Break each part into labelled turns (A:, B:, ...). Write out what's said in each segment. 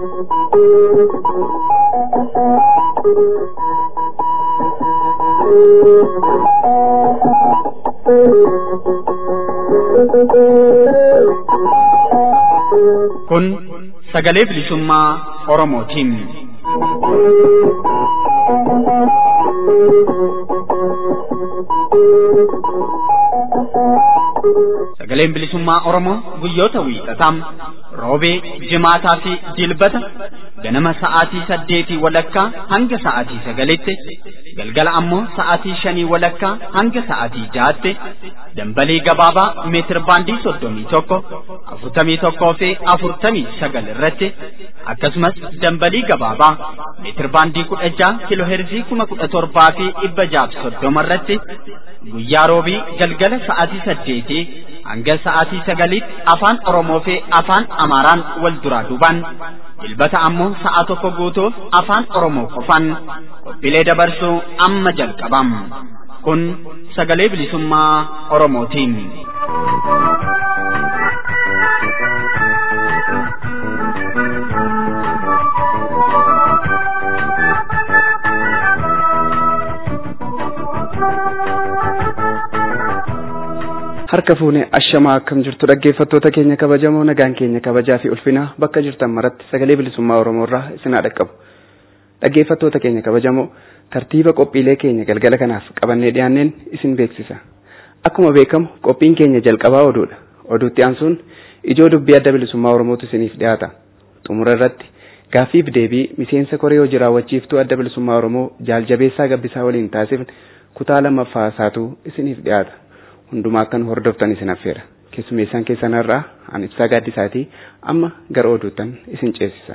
A: Kun sagalee bilisummaa Oromootiin. Sagaleen bilisummaa Oromoo guyyoota wiixataa roobee, jimaataa fi dilbata ganama sa'aatii saddeetii walakkaa hanga sa'aatii sagalitti galgala ammoo sa'aatii shanii walakkaa hanga sa'aatii jahaatti dambalii gabaabaa meetir baandii soddomii tokko afurtamii tokkoo fi afurtamii sagal irratti akkasumas dambalii gabaabaa meetir baandii kudha jaha kiloo heerzii kuma kudha torbaa fi dhibba jaaf soddoma irratti guyyaa roobii galgala sa'aatii saddeetii hanga sa'aatii sagaliitti afaan Oromoo fi afaan Amaaraan wal duraa duubaan dilbata ammoo sa'a tokko guutuuf afaan Oromoo qofaan qophiilee dabarsuu amma jalqabam. Kun sagalee bilisummaa Oromootiin.
B: harka fuune ashamaa akkam jirtu dhaggeeffattoota keenya kabajamoo nagaan keenya kabajaa fi ulfinaa bakka jirtan maratti sagalee bilisummaa oromoo irraa isin haa dhaqqabu dhaggeeffattoota keenya kabajamoo tartiiba qophiilee keenya galgala kanaaf qabannee dhiyaanneen isin beeksisa akkuma beekamu qophiin keenya jalqabaa oduudha oduutti aansuun ijoo dubbii adda bilisummaa oromootu isiniif dhiyaata xumura irratti gaaffiif deebii miseensa koree hojii raawwachiiftuu adda bilisummaa oromoo jaaljabeessaa gabbisaa waliin taasifne kutaa lammaffaa isaatu isiniif dhiyaata. hundumaa akkan hordoftan isin affeera keessumeessaan keessanarraa an ibsaa gaaddisaatii amma gara oduuttan isin ceesisa.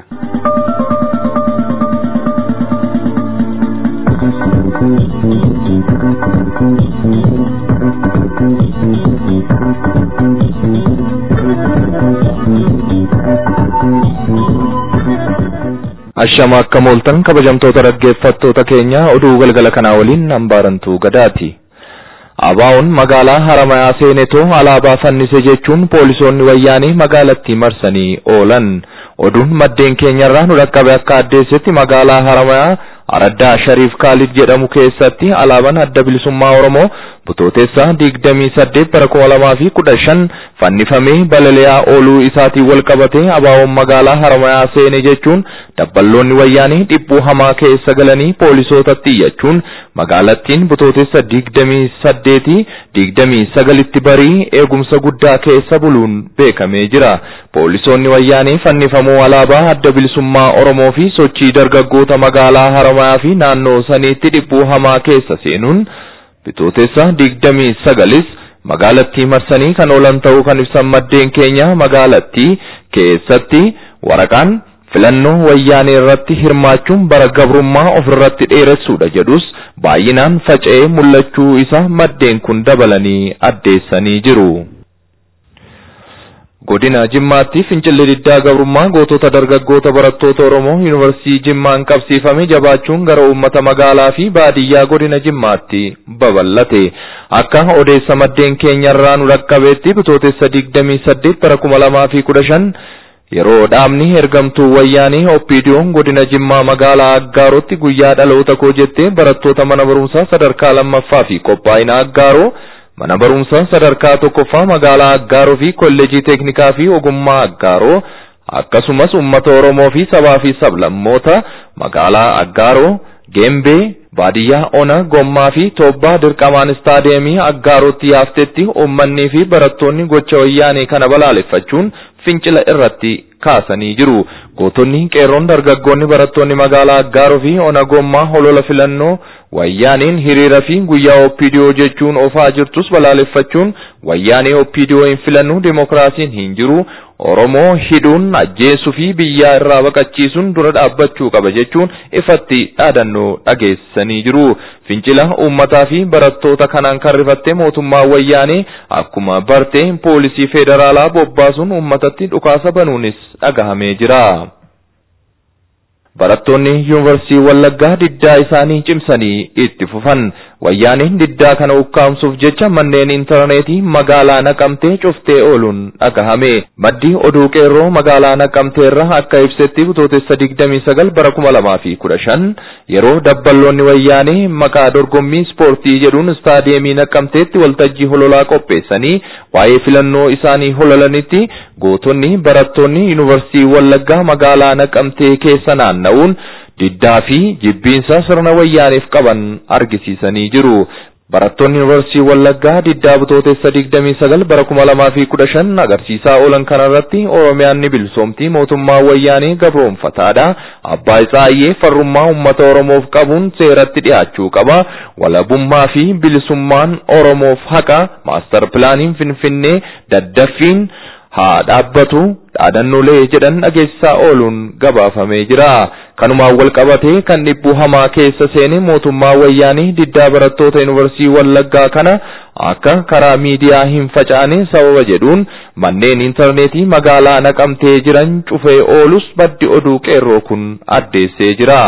C: Ashama akka mooltan kabajamtoota dhaggeeffattoota keenya oduu galgala kanaa waliin hambaarantuu gadaati. Abaa'uun magaalaa Haramayaa seenetoo alaabaa fannise jechuun poolisoonni wayyaanii magaalattii marsanii oolan. Oduun maddeen keenyarraa nu dhaqqabe akka addeessetti magaalaa Haramayaa Araddaa Shariif Kaalid jedhamu keessatti alaabaan adda bilisummaa Oromoo butootessa digdamii saddeet bara kuma lamaa fi kudha shan fannifamee balali'aa ooluu isaatiin wal qabatee abaa'uun magaalaa Haramayaa seene jechuun dabballoonni wayyaanii dhibbuu hamaa keessa galanii poolisootatti iyyachuun magaalattiin butootessa digdamii saddeetii digdamii sagalitti barii eegumsa guddaa keessa buluun beekamee jira. Poolisoonni wayyaanii fannifamuu alaabaa adda bilisummaa Oromoo fi sochii dargaggoota magaalaa Haramayaa fi naannoo saniitti dhibbuu hamaa keessa seenuun bitootessa digdamii sagalis magaalattii marsanii kan oolan ta'uu kan ibsan maddeen keenya magaalattii keessatti waraqaan filannoo wayyaanee irratti hirmaachuun bara gabrummaa ofirratti dheeressuudha jedhus baay'inaan faca'ee mul'achuu isa maddeen kun dabalanii addeessanii jiru. Godina Jimmaatti fincilli diddaa gabrummaa gootota dargaggoota barattoota Oromoo Yuunivarsiitii Jimmaan qabsiifame jabaachuun gara uummata magaalaa fi baadiyyaa godina Jimmaatti babal'ate. Akka odeessa maddeen keenyarraa nu dhaqqabeetti bitootessa 28 bara 2015 yeroo dhaabni ergamtuu wayyaanii oppiidiyoon godina Jimmaa magaalaa Aggaarotti guyyaa dhaloota koo jettee barattoota mana barumsaa sadarkaa lammaffaa fi qophaa'ina Aggaaroo mana barumsaa sadarkaa tokkoffaa magaalaa Aggaaroo fi kolleejii teeknikaa fi ogummaa Aggaaroo akkasumas uummata Oromoo fi sabaa fi sablammoota magaalaa Aggaaroo Geembee baadiyyaa Ona Gommaa fi Toobbaa dirqamaan istaadiyeemii Aggaarootti yaaftetti uummanni fi barattoonni gocha wayyaanee kana balaaleffachuun fincila irratti kaasanii jiru. Gootonni qeerroon dargaggoonni barattoonni magaalaa Aggaaroo fi Ona Gommaa holola filannoo wayyaaniin hiriira fi guyyaa oppiidiyoo jechuun ofaa jirtus balaaleffachuun wayyaanee oppiidiyoo hin filannu dimokiraasiin hin jiru Oromoo hidhuun ajjeesuu fi biyyaa irraa baqachiisuun dura dhaabbachuu qaba jechuun ifatti dhaadannoo dhageessanii jiru. Fincila uummataa fi barattoota kanaan kan rifatte mootummaa wayyaanee akkuma barte poolisii federaalaa bobbaasuun uummatatti dhukaasa banuunis dhagahamee jira. Barattoonni yuunivarsiitii Wallaggaa diddaa isaanii cimsanii itti fufan. wayyaaniin diddaa kana ukkaamsuuf jecha manneen intarneetii magaalaa naqamtee cuftee ooluun dhagahame maddi oduu qeerroo magaalaa naqamteerra akka ibsetti bitootessa digdamii sagal bara kuma lamaa fi kudha shan yeroo dabballoonni wayyaanee maqaa dorgommii ispoortii jedhuun istaadiyeemii naqamteetti waltajjii hololaa qopheessanii waa'ee filannoo isaanii hololanitti gootonni barattoonni yuunivarsiitii wallaggaa magaalaa naqamtee keessa naanna'uun diddaa fi jibbiinsa sirna wayyaaniif qaban argisiisanii jiru. Barattoonni yuunivarsiitii Wallaggaa diddaa bitootessa 29 bara 2015 agarsiisaa oolan kanarratti Oromiyaan ni bilisoomti mootummaa wayyaanii gabroonfataadha. Abbaa Isaayyee farrummaa uummata Oromoof qabuun seeratti dhiyaachuu qaba. Walabummaa fi bilisummaan Oromoof haqa maastar pilaaniin Finfinnee daddaffiin haa dhaabbatu dhaadannoolee jedhan dhageessisaa ooluun gabaafamee jira. Kanumaan wal qabatee kan dhibbuu hamaa keessa seene mootummaa wayyaanii diddaa barattoota yuunivarsiitii Wallaggaa kana akka karaa miidiyaa hin faca'ane sababa jedhuun manneen intarneetii magaalaa naqamtee jiran cufee oolus baddi oduu qeerroo kun addeessee jira.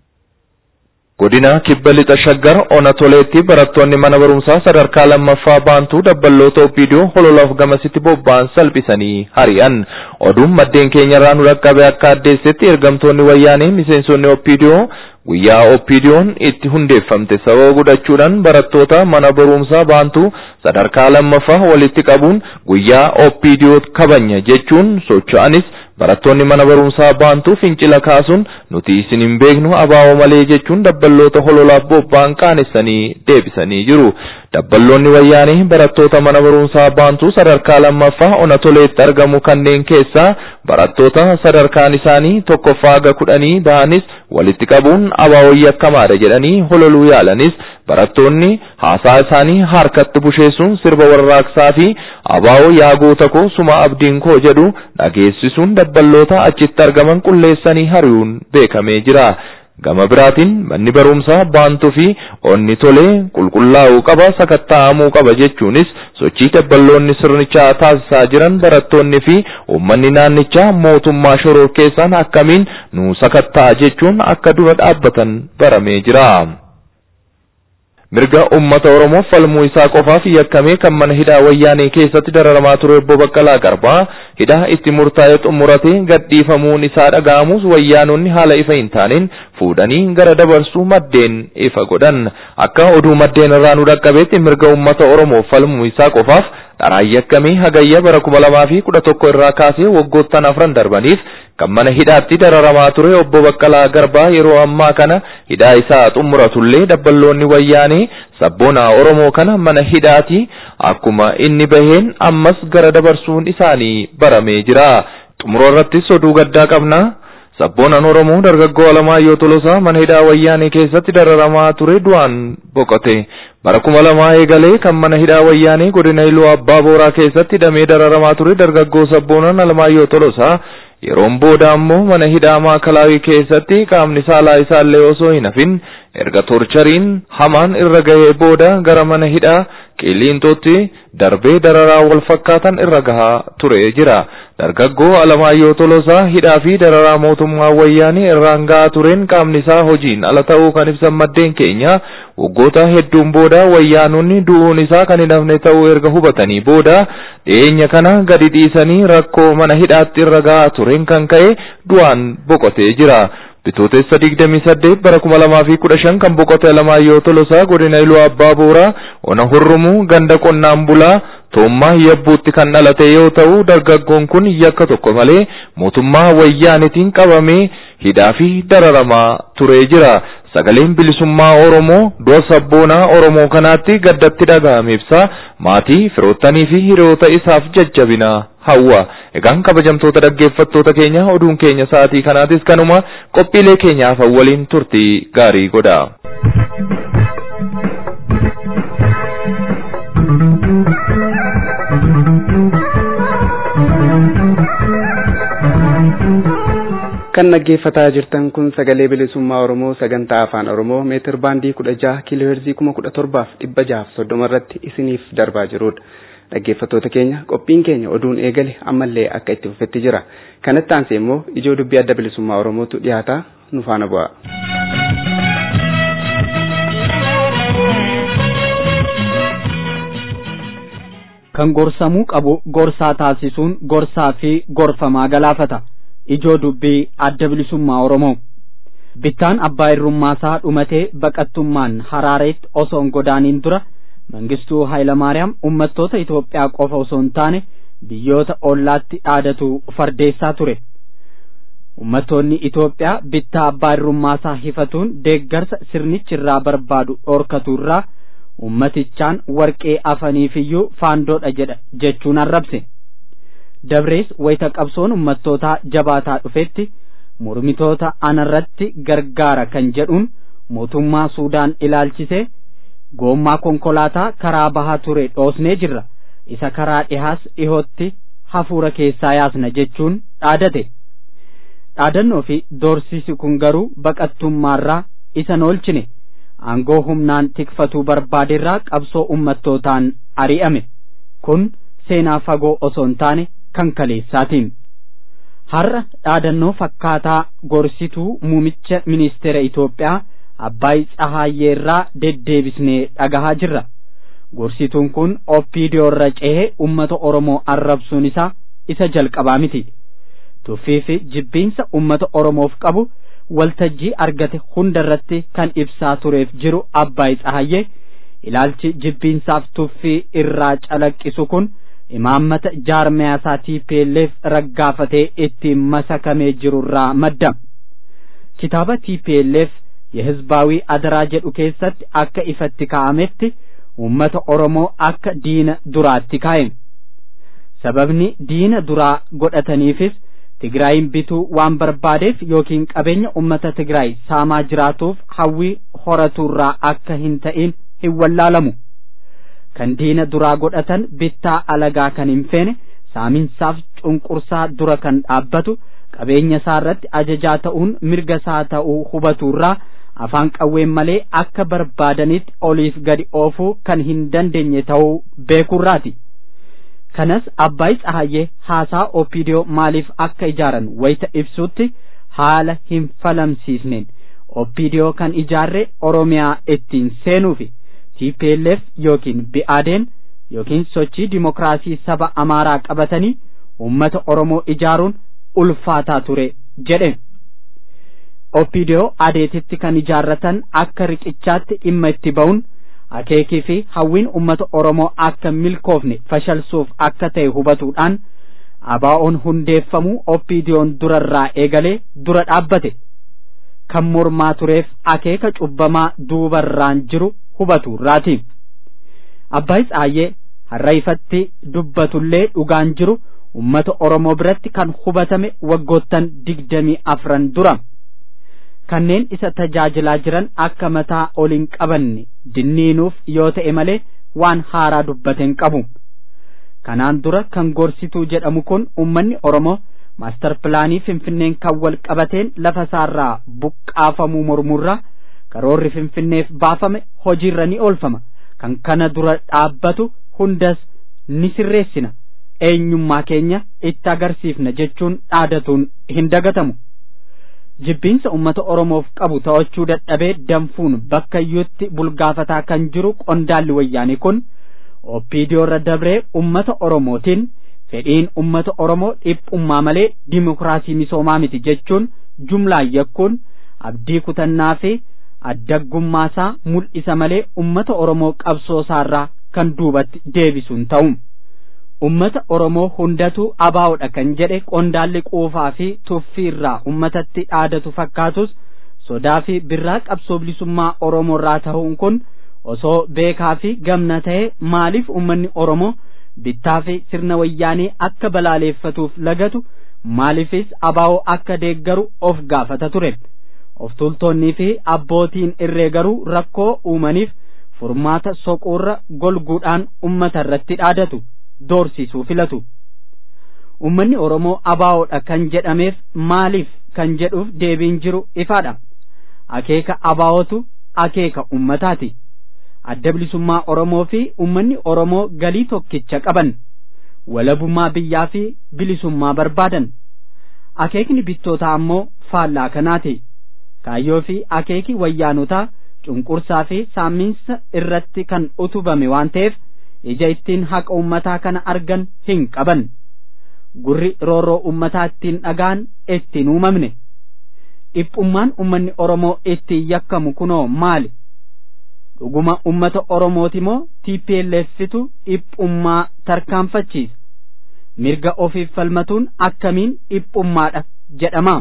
C: Godina kibba lixa shaggar ona toleetti barattoonni mana barumsaa sadarkaa lammaffaa baantuu dabballoota opiidiyoo hololaaf gamasitti bobba'an salphisanii hari'an. Oduun maddeen keenyarraa nu dhaqqabe akka addeessetti ergamtoonni wayyaanee miseensonni opiidiyoo guyyaa opiidiyoon itti hundeeffamte sababa godhachuudhaan barattoota mana barumsaa baantuu sadarkaa lammaffaa walitti qabuun guyyaa opiidiyoo kabanya jechuun socho'anis barattoonni mana barumsaa baantuu fincila kaasuun nuti isin hin beeknu abaa'oo malee jechuun dabballoota hololaaf bobba'an qaanessanii deebisanii jiru. Dabballoonni wayyaanii barattoota mana barumsaa baantuu sadarkaa lammaffaa ona toleetti argamu kanneen keessaa barattoota sadarkaan isaanii tokkoffaa haga kudhanii bahanis walitti qabuun abaa'oo yakkamaadha jedhanii hololuu yaalanis barattoonni haasaa isaanii harkatti busheessuun sirba warraaqsaa fi abaa'oo yaa goota koo suma abdiin koo jedhu dhageessisuun dabballoota achitti argaman qulleessanii hari'uun beekamee jira. Gama biraatiin manni barumsaa baantuu fi onni tolee qulqullaa'uu qaba sakatta'amuu qaba jechuunis sochii dabballoonni sirnichaa taasisaa jiran barattoonni fi uummanni naannichaa mootummaa shororkeessaan akkamiin nu sakatta'a jechuun akka dura dhaabbatan baramee jira. mirga ummata Oromoo falmuu isaa qofaaf yakkamee kan mana hidhaa wayyaanee keessatti dararamaa ture obbo Baqqalaa Garbaa hidhaa itti murtaa'ee xumuratee gadhiifamuun isaa dhaga'amus wayyaanonni haala ifa hin taaneen fuudhanii gara dabarsuu maddeen ifa godhan akka oduu maddeen irraa nu dhaqqabeetti mirga ummata Oromoo falmuu isaa qofaaf dharaan yakkamee hagayya bara kuma lamaa fi kudha tokko irraa kaasee waggoottan afran darbaniif kan mana hidhaatti dararamaa ture obbo Baqqalaa Garbaa yeroo ammaa kana hidhaa isaa xumuratullee dabballoonni wayyaanee sabboonaa Oromoo kana mana hidhaati akkuma inni baheen ammas gara dabarsuun isaanii baramee jira. Xumura irrattis oduu gaddaa qabna. Sabboonaan Oromoo dargaggoo Alamaayyoo Tolosaa mana hidhaa wayyaanee keessatti dararamaa ture du'aan boqote. Bara kuma lamaa eegalee kan mana hidhaa wayyaanee godina Iluu Abbaa Booraa keessatti hidhamee dararamaa ture dargaggoo sabboonaan Alamaayyoo Tolosaa yeroon booda ammoo mana hidhaa maakalaawii keessatti qaamni saalaa isaallee osoo hin hafin erga torchariin hamaan irra gahee booda gara mana hidhaa qiliintootti darbee dararaa wal fakkaatan irra gahaa ture jira. Dargaggoo Alamaayyoo Tolosaa hidhaa fi dararaa mootummaa wayyaanii irraan gahaa tureen qaamni isaa hojiin ala ta'uu kan ibsan maddeen keenya waggoota hedduun booda wayyaanonni du'uun isaa kan hin hafne ta'uu erga hubatanii booda dhiyeenya kana gadi dhiisanii rakkoo mana hidhaatti irra gahaa tureen kan ka'e du'aan boqotee jira. Bitootessa 28 bara 2015 kan boqote Alamaayyoo Tolosaa godina Iluu Abbaa Booraa ona hurrumuu ganda qonnaan bulaa Toommaa Yabbuutti kan dhalate yoo ta'u dargaggoon kun yakka tokko malee mootummaa wayyaanitiin qabamee hidhaa fi dararamaa turee jira. Sagaleen bilisummaa Oromoo du'a sabboonaa Oromoo kanaatti gaddatti dhaga'ame ibsa maatii firoottanii fi hiriyoota isaaf jajjabina hawwa. Egaan kabajamtoota dhaggeeffattoota keenya oduun keenya sa'aatii kanaatis kanuma qophiilee keenyaaf waliin turtii gaarii godha.
B: kan dhaggeeffataa jirtan kun sagalee bilisummaa oromoo sagantaa afaan oromoo meetir baandii kudha jaha kiiloo heerzii kuma kudha torbaaf dhibba jahaaf soddoma irratti isiniif darbaa jirudha. Dhaggeeffattoota keenya qophiin keenya oduun eegale ammallee akka itti fufetti jira. Kanatti aansee immoo ijoo dubbii adda bilisummaa oromootu dhiyaata nu faana bu'a.
A: kan gorsamuu qabu gorsaa taasisuun gorsaa fi gorfamaa galaafata ijoo dubbii adda bilisummaa oromoo bittaan abbaa irrummaasaa dhumatee baqattummaan haraareetti osoo hin godaaniin dura mangistuu hayilamaariyaam ummattoota itoophiyaa qofa osoo hin taane biyyoota ollaatti dhaadatu fardeessaa ture ummattoonni itoophiyaa bittaa abbaa irrummaasaa hifatuun deeggarsa sirnichi irraa barbaadu dhorkatu irraa ummatichaan warqee afaniifiyyuu faandoodha jedha jechuun arrabse dabrees wayita qabsoon ummattootaa jabaataa dhufetti mormitoota anarratti gargaara kan jedhuun mootummaa suudaan ilaalchisee goommaa konkolaataa karaa bahaa ture dhoosnee jirra isa karaa dhihaas dhihootti hafuura keessaa yaasna jechuun dhaadate dhaadannoo fi doorsisi kun garuu baqattummaarraa isa oolchine aangoo humnaan tikfatuu barbaaderraa qabsoo ummattootaan ari'ame kun seenaa fagoo osoo hin taane kan kaleessaatiin har'a dhaadannoo fakkaataa gorsituu muumicha ministeera Itoophiyaa Abbaay Tsahaayyeerraa deddeebisnee dhagahaa jirra. Gorsituun kun oppiidiyoo irra cehee uummata Oromoo arrabsuun isaa isa jalqabaa miti. Tuffii fi jibbiinsa uummata Oromoof qabu waltajjii argate hundarratti kan ibsaa tureef jiru Abbaay Tsahaayyee ilaalchi jibbiinsaaf tuffii irraa calaqqisu kun imaammata jaarmiyaasaa TPLF raggaafatee ittiin masakamee jirurraa madda. Kitaaba TPLF የህዝባዊ አደራ jedhu keessatti akka ifatti kaa'ametti uummata Oromoo akka diina duraatti kaa'e. Sababni diina duraa godhataniifis Tigraayin bituu waan barbaadeef yookiin qabeenya uummata Tigraay saamaa jiraatuuf hawwii horatuurraa akka hin ta'in hin wallaalamu. Kan diina duraa godhatan bittaa alagaa kan hin feene saaminsaaf cunqursaa dura kan dhaabbatu qabeenya isaa irratti ajajaa ta'uun mirga isaa ta'uu hubaturraa afaan qawween malee akka barbaadanitti oliif gadi oofuu kan hin dandeenye ta'uu beekurraati. Kanas Abbaay Tsahayyee haasaa Opiidiyoo maaliif akka ijaaran wayita ibsutti haala hin falamsiisneen Opiidiyoo kan ijaarre Oromiyaa ittiin seenuufi TPLF yookiin bi'aadeen yookiin sochii dimokiraasii saba Amaaraa qabatanii uummata Oromoo ijaaruun ulfaataa ture jedhe. Opiidiyoo adeetitti kan ijaarratan akka riqichaatti dhimma itti ba'uun akeekii fi hawwiin uummata Oromoo akka milkoofne fashalsuuf akka ta'e hubatuudhaan abaa'oon hundeeffamuu Opiidiyoon durarraa eegalee dura dhaabbate. Kan mormaa tureef akeeka cubbamaa duubarraan jiru hubaturraati. Abbaay Tsaayyee har'a ifatti dubbatullee dhugaan jiru ummata Oromoo biratti kan hubatame waggoottan digdamii afran dura. Kanneen isa tajaajilaa jiran akka mataa ol hin qabanne dinniinuuf yoo ta'e malee waan haaraa dubbate hin qabu. Kanaan dura kan gorsituu jedhamu kun ummanni Oromoo maastar pilaanii Finfinneen kan wal qabateen lafa isaarraa buqqaafamuu mormurraa karoorri Finfinneef baafame hojiirra ni oolfama. Kan kana dura dhaabbatu hundas ni sirreessina. eenyummaa keenya itti agarsiifna jechuun dhaadatuun hin dagatamu. Jibbiinsa uummata Oromoof qabu to'achuu dadhabee danfuun bakka iyyuutti bulgaafataa kan jiru qondaalli wayyaanii kun Opiidiyoo irra dabree uummata Oromootiin fedhiin uummata Oromoo dhiphummaa malee dimokiraasii misoomaa miti jechuun jumlaan yakkuun abdii kutannaa fi addaggummaasaa mul'isa malee uummata Oromoo qabsoosaarraa kan duubatti deebisuun ta'u. ummata Oromoo hundatu abaa'udha kan jedhe qondaalli quufaa fi tuffiirraa ummatatti dhaadatu fakkaatus sodaa fi birraa qabsoo bilisummaa Oromoo irraa ta'uun kun osoo beekaa fi gamna ta'e maaliif ummanni Oromoo bittaa fi sirna wayyaanii akka balaaleeffatuuf lagatu maaliifis abaa'oo akka deeggaru of gaafata ture of tultoonnii fi abbootiin irree garuu rakkoo uumaniif furmaata soquurra golguudhaan ummata irratti dhaadatu. doorsisuu filatu. Uummanni Oromoo abaa'oodha kan jedhameef maaliif kan jedhuuf deebiin jiru ifaadha. Akeeka abaa'otu akeeka ummataati. Adda bilisummaa Oromoo fi uummanni Oromoo galii tokkicha qaban. Walabummaa biyyaa fi bilisummaa barbaadan. Akeekni bittootaa ammoo faallaa kanaati. Kaayyoo fi akeeki wayyaanotaa cunqursaa fi saamiinsa irratti kan utubame waan ta'eef ija ittiin haqa ummataa kana argan hin qaban gurri roorroo ummataa ittiin dhagaan ittiin uumamne dhiphummaan ummanni oromoo ittiin yakkamu kunoo maali dhuguma ummata oromooti moo TPLFitu dhiphummaa tarkaanfachiisa mirga ofiif falmatuun akkamiin dhiphummaadha jedhama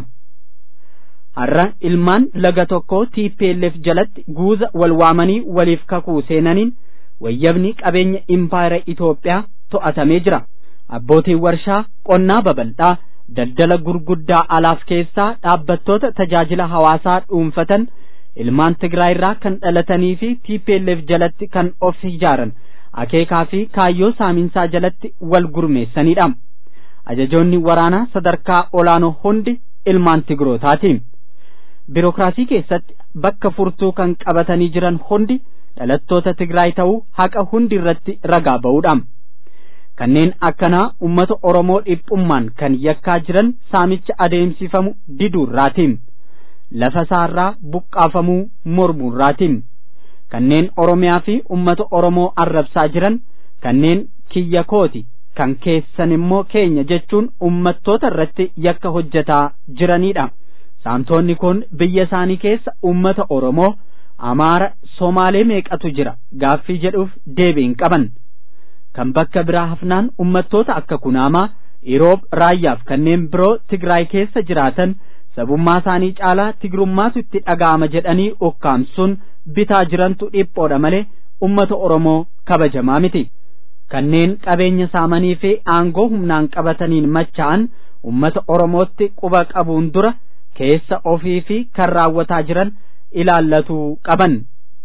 A: har'a ilmaan laga tokko TPLF jalatti guuza wal waamanii waliif kakuu seenaniin wayyabni qabeenya impaayera Itoophiyaa to'atamee jira abbootiin warshaa qonnaa babal'aa daldala gurguddaa alaaf keessaa dhaabbattoota tajaajila hawaasaa dhuunfatan ilmaan Tigraay irraa kan dhalatanii fi TPLF jalatti kan of ijaaran akeekaa fi kaayyoo saaminsaa jalatti wal gurmeessanidha. Ajajoonni waraanaa sadarkaa olaanoo hundi ilmaan Tigrootaati. Birookiraasii keessatti bakka furtuu kan qabatanii jiran hundi dhalattoota Tigraay ta'uu haqa hundi irratti ragaa ba'uudha. Kanneen akkanaa uummata Oromoo dhiphummaan kan yakkaa jiran saamicha adeemsifamu diduurraatiin. lafa isaarraa buqqaafamuu mormuurraatiin kanneen oromiyaa fi ummata oromoo arrabsaa jiran kanneen kiyya kooti kan keessan immoo keenya jechuun ummattoota irratti yakka hojjetaa jiranidha saamtonni kun biyya isaanii keessa ummata oromoo amaara somaalee meeqatu jira gaaffii jedhuuf deebiin qaban kan bakka biraa hafnaan ummattoota akka kunaamaa iroob raayyaaf kanneen biroo tigraay keessa jiraatan sabummaa isaanii caalaa tigrummaatu itti dhaga'ama jedhanii ukkaamsuun bitaa jirantu dhiphoodha malee ummata oromoo kabajamaa miti kanneen qabeenya saamanii fi aangoo humnaan qabataniin macha'an ummata oromootti quba qabuun dura keessa ofii fi kan raawwataa jiran ilaallatuu qaban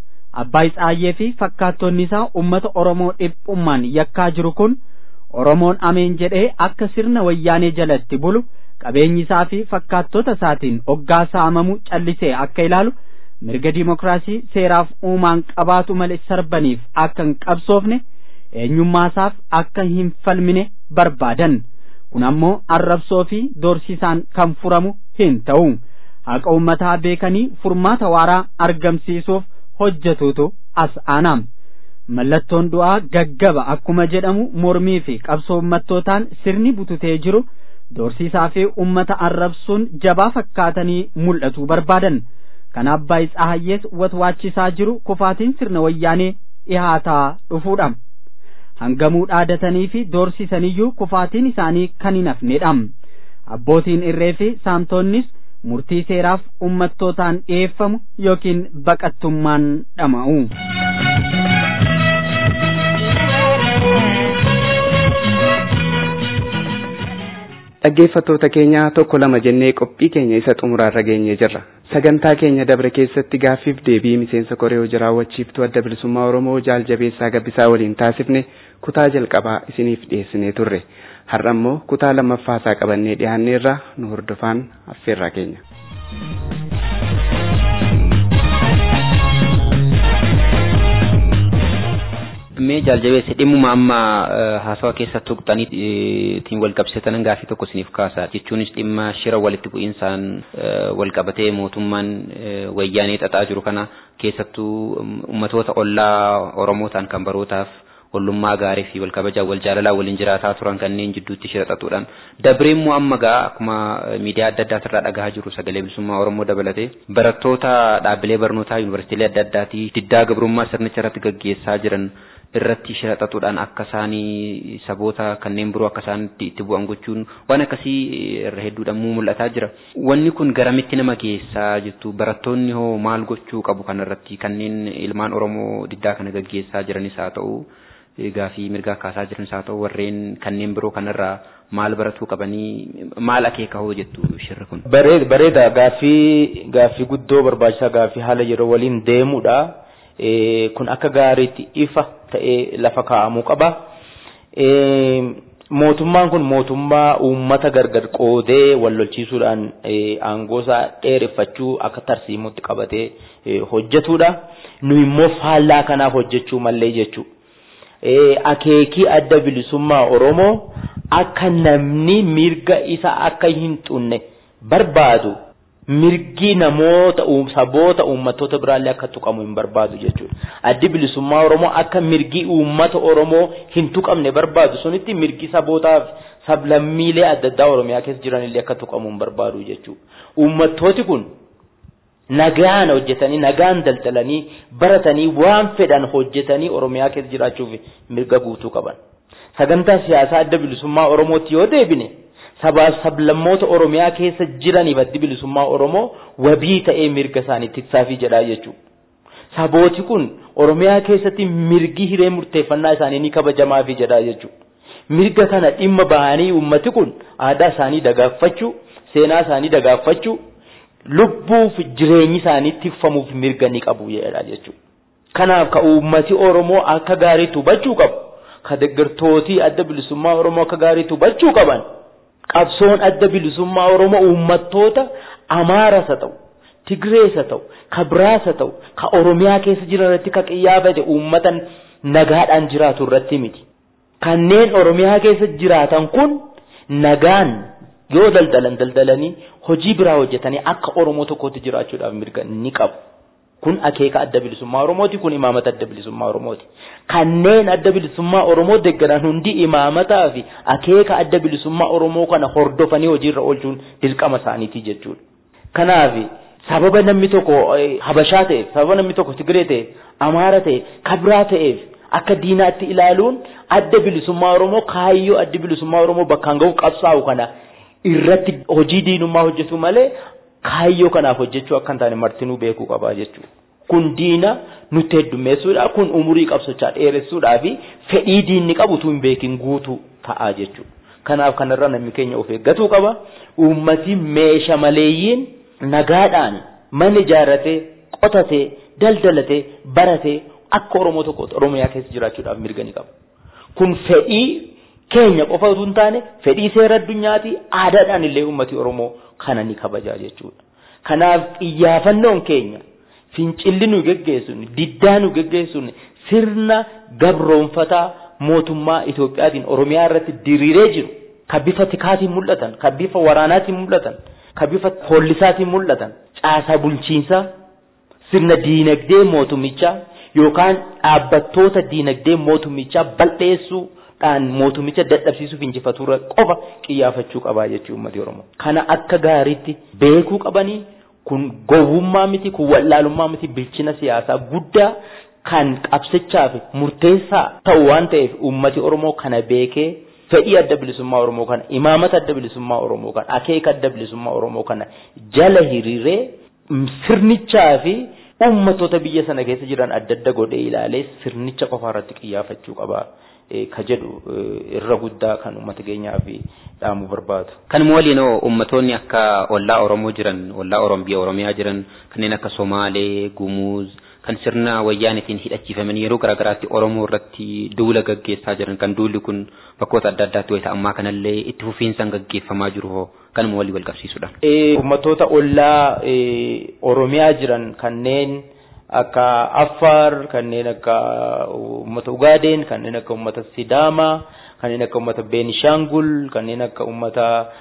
A: abbaa tsaayyee fi fakkaattonni isaa ummata oromoo dhiphummaan yakkaa jiru kun oromoon ameen jedhee akka sirna wayyaanee jalatti bulu qabeenyi isaa fi fakkaattota isaatiin oggaa saamamu callisee akka ilaalu mirga dimokiraasii seeraaf uumaan qabaatu malee sarbaniif akka hin qabsoofne eenyummaa isaaf akka hin falmine barbaadan kun ammoo arrabsoo fi doorsisaan kan furamu hin ta'u haqa ummataa beekanii furmaata waaraa argamsiisuuf hojjetuutu as aanaam mallattoon du'aa gaggaba akkuma jedhamu mormii fi qabsoo ummattootaan sirni bututee jiru doorsisaa fi ummata arrabsuun jabaa fakkaatanii mul'atuu barbaadan kan abbaa tsahayyees watwaachisaa jiru kufaatiin sirna wayyaanee dhihaataa dhufuudha hangamuu dhaadatanii fi doorsisaniyyuu kufaatiin isaanii kan hin hafnedha abbootiin irree fi saamtonnis murtii seeraaf ummattootaan dhiyeeffamu yookiin baqattummaan dhama'u.
B: dhaggeeffattoota keenya tokko lama jennee qophii keenya isa xumuraarra geenyee jirra sagantaa keenya dabre keessatti gaaffiif deebii miseensa koree hojii raawwachiiftuu adda bilisummaa oromoo jaal jabeessaa gabbisaa waliin taasifne kutaa jalqabaa isiniif dhiyeessinee turre har'a immoo kutaa lammaffaasaa qabannee dhiyaanneerra nu hordofaan affeerraa keenya.
D: mee jaaljabeesse dhimmuma amma haasawa keessa tuqxanii ittiin wal qabsiisatan gaafii tokko isiniif kaasa jechuunis dhimma shira walitti bu'iinsaan wal qabatee mootummaan wayyaanee xaxaa jiru kana keessattuu ummatoota ollaa oromootaan kan barootaaf ollummaa gaarii fi wal kabajaa wal jaalalaa waliin jiraataa turan kanneen jidduutti shira xaxuudhaan dabree immoo amma gaa akkuma miidiyaa adda addaa irraa dhagahaa jiru sagalee bilisummaa oromoo dabalatee barattoota dhaabbilee barnootaa yuunivarsiitiilee adda addaatii diddaa gabrummaa sirnicha irratti gaggeessaa jiran irratti shira xaxuudhaan akka isaanii saboota kanneen biroo akka isaanitti itti bu'an gochuun waan akkasii irra hedduudhaan mul'ataa jira. Wanni kun garamitti nama geessaa jettu barattoonni hoo maal gochuu qabu kanarratti kanneen ilmaan Oromoo diddaa kana gaggeessaa jiranis haa ta'u gaafii mirgaa kaasaa jiranis haa ta'u warreen kanneen biroo kanarraa maal baratuu qabanii maal akeeka hoo jettu shirri kun.
E: Bareeda gaaffii gaaffii guddoo barbaachisaa gaaffii haala yeroo waliin deemudha. kun akka gaariitti ifa ta'ee lafa kaa'amuu qaba. Mootummaan kun mootummaa uummata gargar qoodee wal lolchiisuudhaan aangoo isaa dheereffachuu akka tarsiimutti qabatee hojjetudha. Nu immoo faallaa kanaaf hojjechuu mallee jechuudha. Akeekii adda bilisummaa Oromoo akka namni mirga isa akka hin xunne barbaadu mirgi namoota saboota uummattoota biraallee akka tuqamu hin barbaadu jechuudha. Addi bilisummaa Oromoo akka mirgi uummata Oromoo hin tuqamne barbaadu sunitti mirgi sabootaaf sablammiilee adda addaa Oromiyaa keessa jiranillee akka tuqamu hin barbaadu jechuudha. Uummattooti kun nagaan hojjetanii nagaan daldalanii baratanii waan fedhan hojjetanii Oromiyaa keessa jiraachuuf mirga guutuu qaban. Sagantaa siyaasaa adda bilisummaa Oromootti yoo deebine sabaaf sablammoota Oromiyaa keessa jiraniif addi bilisummaa Oromoo wabii ta'ee mirga isaanii tiksaafii jedhaa jechuudha. Sabooti kun Oromiyaa keessatti mirgi hiree murteeffannaa isaanii ni kabajamaafii jedhaa jechuudha. Mirga kana dhimma bahanii uummati kun aadaa isaanii dagaaffachuu, seenaa isaanii dagaaffachuu, lubbuuf jireenyi isaanii tikfamuuf mirga ni qabu jedhaa jechuudha. Kanaaf ka uummati Oromoo akka gaariitti hubachuu qabu. Ka deeggartootii adda bilisummaa Oromoo akka gaariitti hubachuu qaban. qabsoon adda bilisummaa Oromoo uummattoota Amaaras haa ta'u, Tigrees haa ta'u, ka biraas haa ta'u, ka Oromiyaa keessa jiran irratti ka qiyyaafate uummata nagaadhaan jiraatu irratti miti. Kanneen Oromiyaa keessa jiraatan kun nagaan yoo daldalan daldalanii hojii biraa hojjetanii akka Oromoo tokkotti jiraachuudhaaf mirga ni qabu. Kun akeeka adda bilisummaa Oromooti, kun imaamata adda bilisummaa Oromooti. Kanneen adda bilisummaa Oromoo deeggaran hundi imaamataa fi akeeka adda bilisummaa Oromoo kana hordofanii hojiirra oolchuun dirqama isaaniiti jechuudha. Kanaaf sababa namni tokko Habashaa ta'eef, sababa namni tokko Tigree ta'eef, Amaara ta'eef, Kabraa ta'eef akka diinaatti ilaaluun adda bilisummaa Oromoo kaayyoo adda bilisummaa Oromoo bakkaan gahu qabsaa'u kana irratti hojii diinummaa hojjetu malee kaayyoo kanaaf hojjechuu akka hin taane martinuu beekuu qabaa jechuudha. Kun diina nutti heddummeessuudha. Kun umurii qabsochaa dheeressuudhaa fi fedhii diinni qabu utuu hin beekin guutuu ta'a jechuudha. Kanaaf kanarra namni keenya of eeggatuu qaba. Uummati meeshaa maleeyyiin nagaadhaan mana ijaarratee, qotatee, daldalatee, baratee akka Oromoo tokkotti Oromiyaa keessa jiraachuudhaaf mirga ni qaba. Kun fedhii keenya qofa utuu hin taane fedhii seera addunyaati aadaadhaan illee uummati Oromoo kana ni kabajaa jechuudha. Kanaaf xiyyeeffannoon keenya fincilli nu geggeessuun diddaa nu geggeessuun sirna gabroonfataa mootummaa Itoophiyaatiin Oromiyaa irratti diriiree jiru kan bifa tikaatiin mul'atan, kan bifa waraanaatiin mul'atan, kan bifa hollisaatiin mul'atan, caasaa bulchiinsaa, sirna diinagdee mootummichaa yookaan dhaabbattoota diinagdee mootummichaa bal'eessuu dhaan mootumicha dadhabsiisuuf injifaturra qofa xiyyeeffachuu qabaa jechuu uummati Oromoo. Kana akka gaariitti beekuu qabanii kun gowwummaa miti kun wallaalummaa miti bilchina siyaasaa guddaa kan qabsichaaf murteessaa ta'u waan ta'eef uummati Oromoo kana beekee fedhii adda bilisummaa Oromoo kana imaamata adda bilisummaa Oromoo kana akeeka adda bilisummaa Oromoo kana jala hiriiree sirnichaa fi uummattoota biyya sana keessa jiran adda adda godhee ilaalee sirnicha qofa irratti xiyyeeffachuu qaba. ka jedhu irra guddaa kan uummata keenyaa fi dhaamuu barbaadu.
D: Kanuma waliin uummattoonni akka ollaa Oromoo jiran, ollaa Oromiyaa Oromiyaa jiran kanneen akka Somaalee, Gumuuz kan sirna wayyaanitiin hidhachiifaman yeroo garaagaraatti Oromoo irratti duula gaggeessaa jiran kan duulli kun bakkoota adda addaatti wayita ammaa kanallee itti fufiinsaan gaggeeffamaa jiru hoo kanuma walii wal qabsiisudha.
E: Uummattoota ollaa Oromiyaa jiran kanneen akka Affaar kanneen akka uummata Ugaadeen kanneen akka uummata Sidaamaa kanneen akka uummata Beenishaangul kanneen akka uummata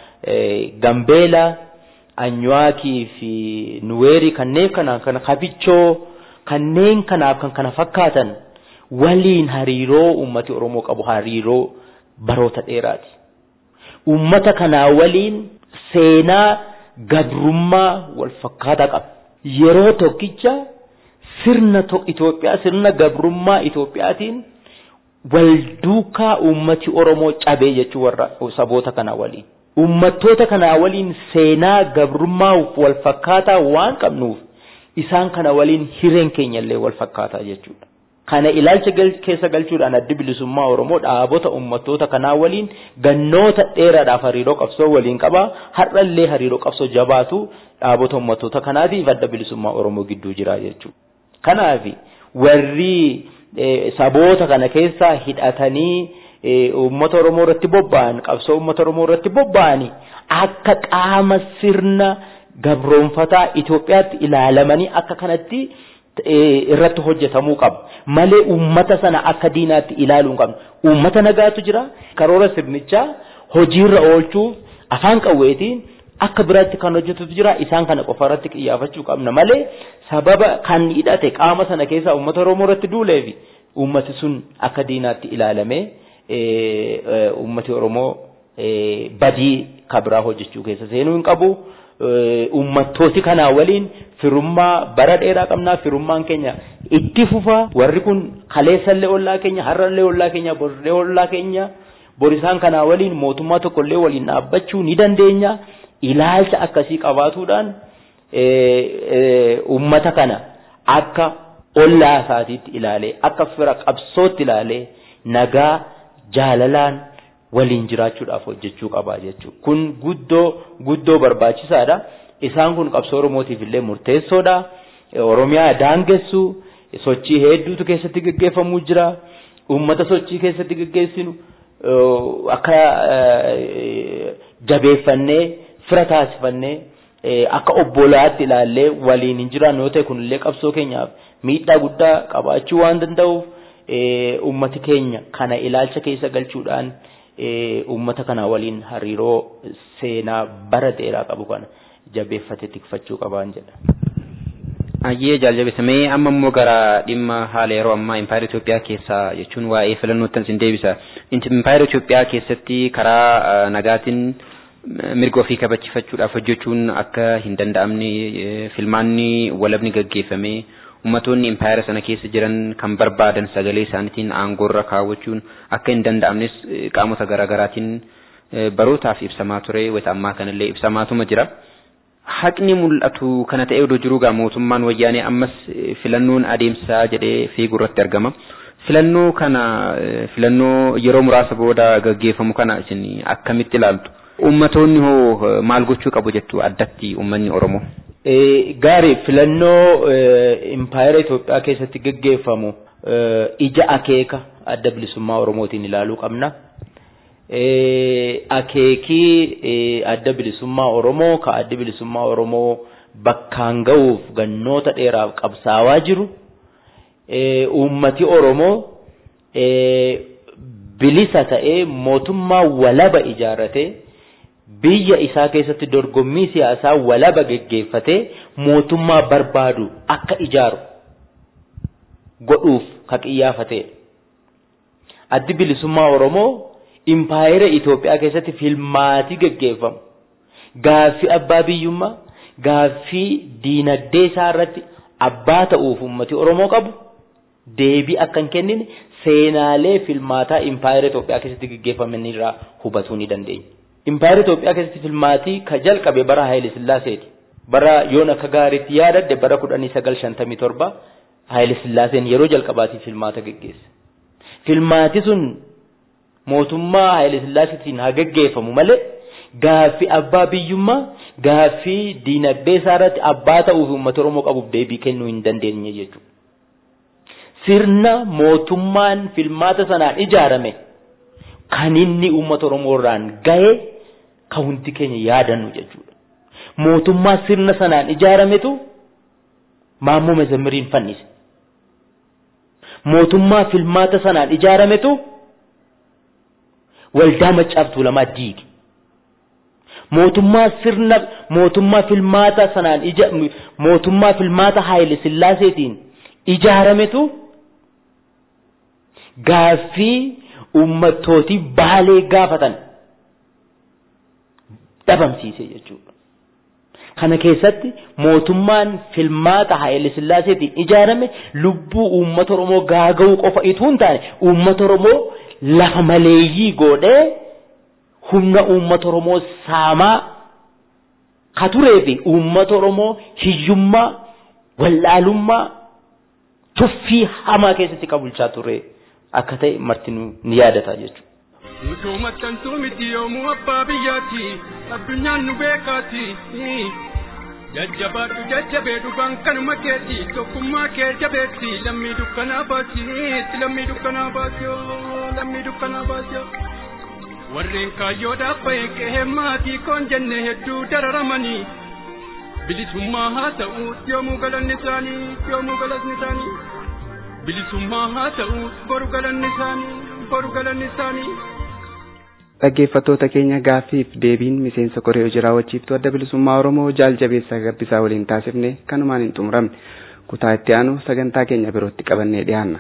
E: Gambeela Anywaakii fi Nuweerii kanneen kana kana Kabichoo kanneen kanaaf kan kana fakkaatan waliin hariiroo uummati Oromoo qabu hariiroo baroota dheeraati. Uummata kanaa waliin seenaa gabrummaa wal fakkaataa qaba. Yeroo tokkicha sirna Itoophiyaa sirna gabrummaa Itoophiyaatiin wal duukaa uummati Oromoo cabee jechuu warra saboota kanaa waliin. Uummattoota kanaa waliin seenaa gabrummaa wal fakkaataa waan qabnuuf isaan kana waliin hireen keenyallee wal fakkaataa jechuudha. Kana ilaalcha keessa galchuudhaan addi bilisummaa Oromoo dhaabota uummattoota kanaa waliin gannoota dheeraadhaaf hariiroo qabsoo waliin qaba. Har'allee hariiroo qabsoo jabaatu dhaabota uummattoota kanaatiif adda bilisummaa Oromoo gidduu jira jechuudha. Kanaaf warri saboota kana keessaa hidhatanii uummata Oromoo irratti bobba'an qabsoo uummata Oromoo irratti bobba'anii akka qaama sirna gabroonfataa Itoophiyaatti ilaalamanii akka kanatti irratti hojjetamuu qaba. Malee uummata sana akka diinaatti ilaaluu hin qabnu. Uummata nagaatu jira. Karoora sirnichaa hojiirra oolchuuf afaan qawweetiin akka biraatti kan hojjetutu jira isaan kana qofa irratti xiyyeeffachuu qabna malee sababa kan hidhate qaama sana keessaa uummata Oromoo irratti duuleefi uummati sun akka diinaatti ilaalamee uummati Oromoo badii kabiraa hojjechuu keessa seenuu hin qabu. Uummattooti kanaa waliin firummaa bara dheeraa qabnaa firummaan keenya itti fufa warri kun kaleessallee ollaa keenya har'allee ollaa keenya borillee ollaa keenya borisaan kanaa waliin mootummaa tokkollee waliin dhaabbachuu ni dandeenya ilaalcha akkasii qabaatuudhaan uummata kana akka ollaa isaatiitti ilaalee akka fira qabsootti ilaalee nagaa jaalalaan waliin jiraachuudhaaf hojjechuu qabaa jechuudha. Kun guddoo guddoo barbaachisaadha. Isaan kun qabsoo Oromootiif illee murteessoodha. Oromiyaa daangessu sochii hedduutu keessatti gaggeeffamuu jira. Uummata sochii keessatti gaggeessinu akka jabeeffannee fira taasifannee akka obbolaatti ilaallee waliin hin jiraannu yoo ta'e kunillee qabsoo keenyaaf miidhaa guddaa qabaachuu waan danda'uuf uummati keenya kana ilaalcha keessa galchuudhaan uummata kana waliin hariiroo seenaa bara dheeraa qabu kana jabeeffate tikfachuu qabaan jedha.
D: Ayyee jaaljabeessamee amma immoo gara dhimma haala yeroo ammaa impaayera Itoophiyaa keessaa jechuun waa'ee filannootti sin deebisa. Impaayera Itoophiyaa keessatti karaa nagaatiin mirga ofii kabachiifachuudhaaf hojjechuun akka hin danda'amne filmaanni walabni gaggeeffamee ummatoonni impaayera sana keessa jiran kan barbaadan sagalee isaaniitiin aangoorra kaawwachuun akka hin danda'amnes qaamota garaagaraatiin barootaaf ibsamaa ture wata ammaa kanallee ibsamaatuma jira. Haqni mul'atu kana ta'ee odoo jiruu gaa mootummaan wayyaanee ammas filannoon adeemsaa jedhee fiiguu irratti argama. Filannoo kana filannoo yeroo muraasa booda gaggeeffamu kana isin akkamitti ilaaltu? Ummatoonni hoo maal gochuu qabu jettu addatti ummanni Oromoo?
E: Gaarii filannoo impaayera Itoophiyaa keessatti gaggeeffamu ija akeeka adda bilisummaa Oromootiin ilaaluu qabna. Akeekii adda bilisummaa Oromoo ka adda bilisummaa Oromoo bakkaan ga'uuf gannoota dheeraaf qabsaawaa jiru. Uummati Oromoo bilisa ta'ee mootummaa walaba ijaarratee biyya isaa keessatti dorgommii siyaasaa walaba geggeeffatee mootummaa barbaadu akka ijaaru godhuuf ka qiyyaafatedha. Addi bilisummaa Oromoo impaayera Itoophiyaa keessatti filmaatii geggeeffamu. Gaaffii abbaa biyyummaa, gaaffii diinagdee isaa irratti abbaa ta'uuf uummati Oromoo qabu deebii akka hin kennine seenaalee filmaataa impaayera Itoophiyaa keessatti geggeeffaman irraa hubatuu ni dandeenya. Impaayera Itoophiyaa keessatti filmaatii ka jalqabe bara Haayile Sillaaseeti. Bara yoon akka gaariitti yaadadde bara kudhanii sagal shantamii torba Haayile Sillaaseen yeroo jalqabaatiif filmaata geggeesse. Filmaati sun mootummaa Haayile Sillaaseetiin haa geggeeffamu malee gaaffii abbaa biyyummaa gaaffii diinagdee isaa irratti abbaa ta'uuf uummata Oromoo qabuuf deebii kennuu hin dandeenye jechuudha. Sirna mootummaan filmaata sanaan ijaarame kan inni uummata Oromoo irraan gahe kan hundi keenya yaadannu jechuudha. Mootummaa sirna sanaan ijaarametu Maammoo Mezammiriin fannise. Mootummaa filmaata sanaan ijaarametu waldaa Maccaaf Tuulamaa diige. Mootummaa sirna mootummaa filmaata sanaan ija mootummaa filmaata Haayile Sillaaseetiin ijaarametu gaaffii uummattootii baalee gaafatan dhabamsiise jechuudha. Kana keessatti mootummaan filmaata Haayile Sillaaseetiin ijaarame lubbuu uummata Oromoo gaaga'uu qofa ituu hin taane uummata Oromoo lafa maleeyyii godhee humna uummata Oromoo saamaa ka turee fi uummata Oromoo hiyyummaa, wallaalummaa, tuffii hamaa keessatti ka bulchaa ture akka ta'e marti ni yaadata jechuudha.
F: Nutuu maxxantuu miti yoomuu abbaa biyyaati addunyaan nu beekaati. Jajjabaadhu jajjabee dhugaan kanuma keeti tokkummaa kee jabeetti lammii dukkanaa baasi lammii dukkanaa baasi lammii dukkanaa baasi. Warreen kaayyoodhaaf bahee qe'ee maatii koon jenne hedduu dararamanii bilisummaa haa ta'u yoomuu galanni isaanii yoomuu galanni isaanii bilisummaa haa ta'u boru galanni isaanii boru galanni isaanii.
B: dhaggeeffattoota keenya gaaffiif deebiin miseensa koree hojii raawwachiiftuu adda bilisummaa oromoo jaal jabeessaa gabbisaa waliin taasifne kanumaan hin xumuramne kutaa itti aanu sagantaa keenya birootti qabannee dhiyaanna.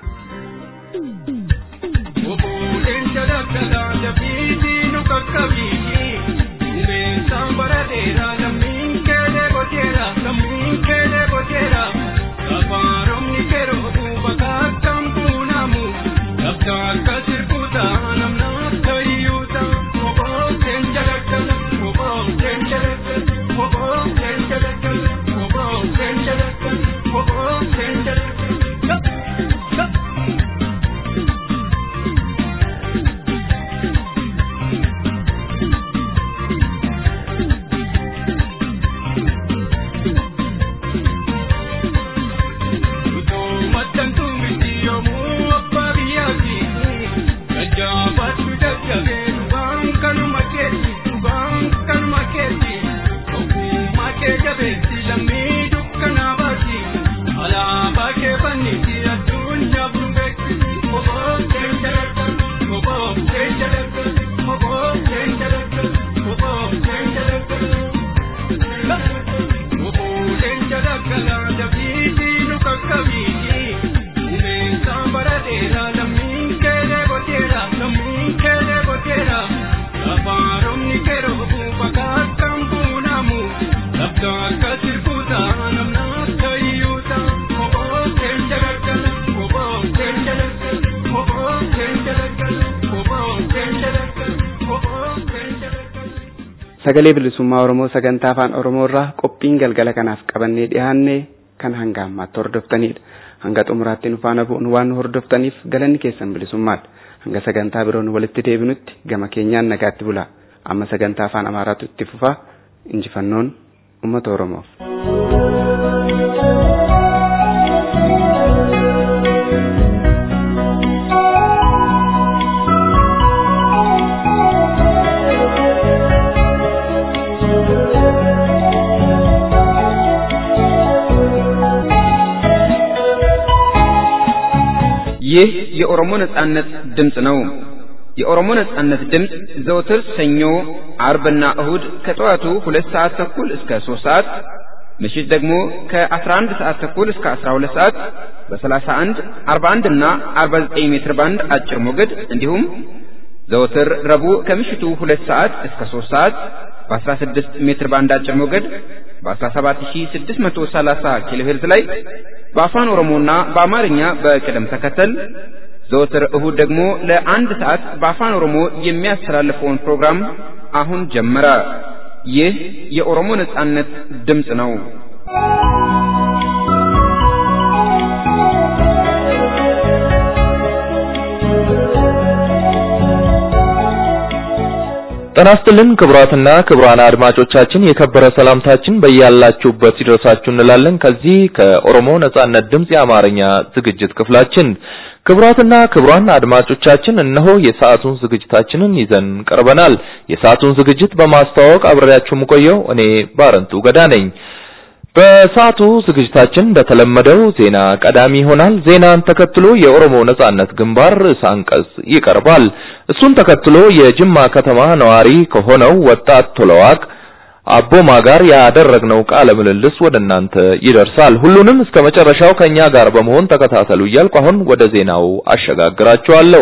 B: sagalee bilisummaa oromoo sagantaa afaan oromoo irraa qophiin galgala kanaaf qabannee dhiyaanne kan hanga ammaatti hordoftanidha hanga xumuraatti nu faana bu'uun waan nu hordoftaniif galanni keessan bilisummaadha hanga sagantaa biroon walitti deebinutti gama keenyaan nagaatti bulaa amma sagantaa afaan amaaraatu itti fufaa injifannoon uummata oromoof.
D: ይህ የኦሮሞ ነጻነት ድምፅ ነው። የኦሮሞ ነጻነት ድምፅ ዘውትር ሰኞ፣ አርብና እሁድ ከጠዋቱ ሁለት ሰዓት ተኩል እስከ ሶስት ሰዓት ምሽት ደግሞ ከ11 ሰዓት ተኩል እስከ 12 ሰዓት በ31፣ 41 እና 49 ሜትር ባንድ አጭር ሞገድ እንዲሁም ዘወትር ረቡዕ ከምሽቱ 2 ሰዓት እስከ 3 ሰዓት በ16 ሜትር ባንድ አጭር ሞገድ በ17630 ኪሎ ሄርዝ ላይ በአፋን ኦሮሞና በአማርኛ በቅደም ተከተል ዘወትር እሁድ ደግሞ ለአንድ ሰዓት በአፋን ኦሮሞ የሚያስተላልፈውን ፕሮግራም አሁን ጀመረ። ይህ የኦሮሞ ነጻነት ድምፅ ነው።
C: ጤና ይስጥልን ክቡራትና ክቡራን አድማጮቻችን የከበረ ሰላምታችን በያላችሁበት ይድረሳችሁ እንላለን። ከዚህ ከኦሮሞ ነጻነት ድምፅ የአማርኛ ዝግጅት ክፍላችን ክቡራትና ክቡራን አድማጮቻችን እነሆ የሰዓቱን ዝግጅታችንን ይዘን ቀርበናል። የሰዓቱን ዝግጅት በማስተዋወቅ አብሬያችሁ የምቆየው እኔ ባረንቱ ገዳ ነኝ። በሰዓቱ ዝግጅታችን እንደተለመደው ዜና ቀዳሚ ይሆናል። ዜናን ተከትሎ የኦሮሞ ነጻነት ግንባር ርዕሰ አንቀጽ ይቀርባል። እሱን ተከትሎ የጅማ ከተማ ነዋሪ ከሆነው ወጣት ቶለዋቅ አቦማ ጋር ያደረግነው ቃለ ምልልስ ወደ እናንተ ይደርሳል። ሁሉንም እስከ መጨረሻው ከኛ ጋር በመሆን ተከታተሉ እያልኩ አሁን ወደ ዜናው አሸጋግራችኋለሁ።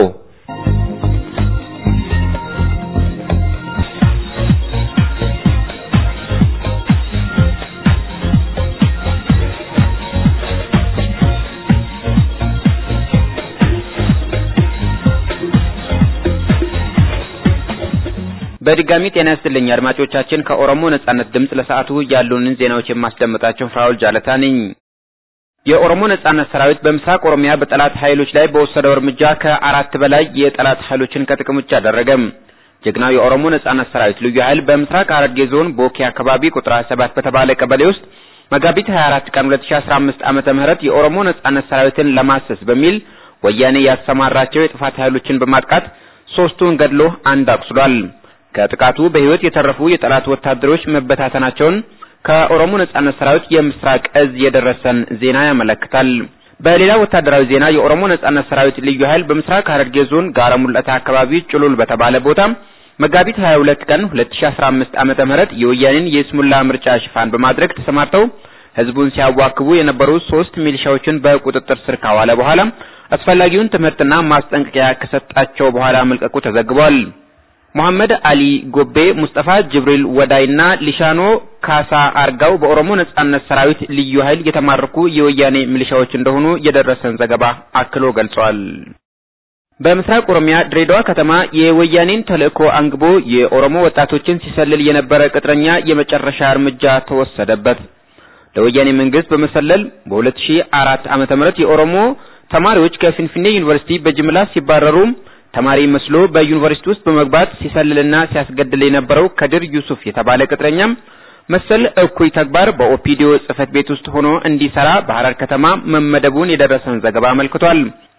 D: በድጋሚ ጤና ይስጥልኝ አድማጮቻችን። ከኦሮሞ ነጻነት ድምፅ ለሰዓቱ ያሉንን ዜናዎች የማስደምጣቸው ፍራውል ጃለታ ነኝ። የኦሮሞ ነጻነት ሰራዊት በምስራቅ ኦሮሚያ በጠላት ኃይሎች ላይ በወሰደው እርምጃ ከአራት በላይ የጠላት ኃይሎችን ከጥቅም ውጭ አደረገ። ጀግናው የኦሮሞ ነጻነት ሰራዊት ልዩ ኃይል በምስራቅ ሐረርጌ ዞን ቦኬ አካባቢ ቁጥር 27 በተባለ ቀበሌ ውስጥ መጋቢት 24 ቀን 2015 ዓመተ ምህረት የኦሮሞ ነጻነት ሰራዊትን ለማሰስ በሚል ወያኔ ያሰማራቸው የጥፋት ኃይሎችን በማጥቃት ሶስቱን ገድሎ አንድ አቁስሏል። ከጥቃቱ በህይወት የተረፉ የጠላት ወታደሮች መበታተናቸውን ከኦሮሞ ነጻነት ሰራዊት የምስራቅ እዝ የደረሰን ዜና ያመለክታል። በሌላ ወታደራዊ ዜና የኦሮሞ ነጻነት ሰራዊት ልዩ ኃይል በምስራቅ ሐረርጌ ዞን ጋራ ሙለታ አካባቢ ጭሉል በተባለ ቦታ መጋቢት 22 ቀን 2015 ዓመተ ምህረት የወያኔን የስሙላ ምርጫ ሽፋን በማድረግ ተሰማርተው ህዝቡን ሲያዋክቡ የነበሩ ሶስት ሚሊሻዎችን በቁጥጥር ስር ካዋለ በኋላ አስፈላጊውን ትምህርትና ማስጠንቀቂያ ከሰጣቸው በኋላ መልቀቁ ተዘግቧል። መሐመድ አሊ ጎቤ፣ ሙስጠፋ ጅብሪል ወዳይና ሊሻኖ ካሳ አርጋው በኦሮሞ ነጻነት ሰራዊት ልዩ ኃይል የተማረኩ የወያኔ ሚሊሻዎች እንደሆኑ የደረሰን ዘገባ አክሎ ገልጿል። በምስራቅ ኦሮሚያ ድሬዳዋ ከተማ የወያኔን ተልእኮ አንግቦ የኦሮሞ ወጣቶችን ሲሰልል የነበረ ቅጥረኛ የመጨረሻ እርምጃ ተወሰደበት። ለወያኔ መንግስት በመሰለል በ2004 ዓመተ ምህረት የኦሮሞ ተማሪዎች ከፊንፊኔ ዩኒቨርሲቲ በጅምላ ሲባረሩ ተማሪ መስሎ በዩኒቨርሲቲ ውስጥ በመግባት ሲሰልልና ሲያስገድል የነበረው ከድር ዩሱፍ የተባለ ቅጥረኛም መሰል እኩይ ተግባር በኦፒዲዮ ጽህፈት ቤት ውስጥ ሆኖ እንዲሰራ በሐረር ከተማ መመደቡን የደረሰን ዘገባ አመልክቷል።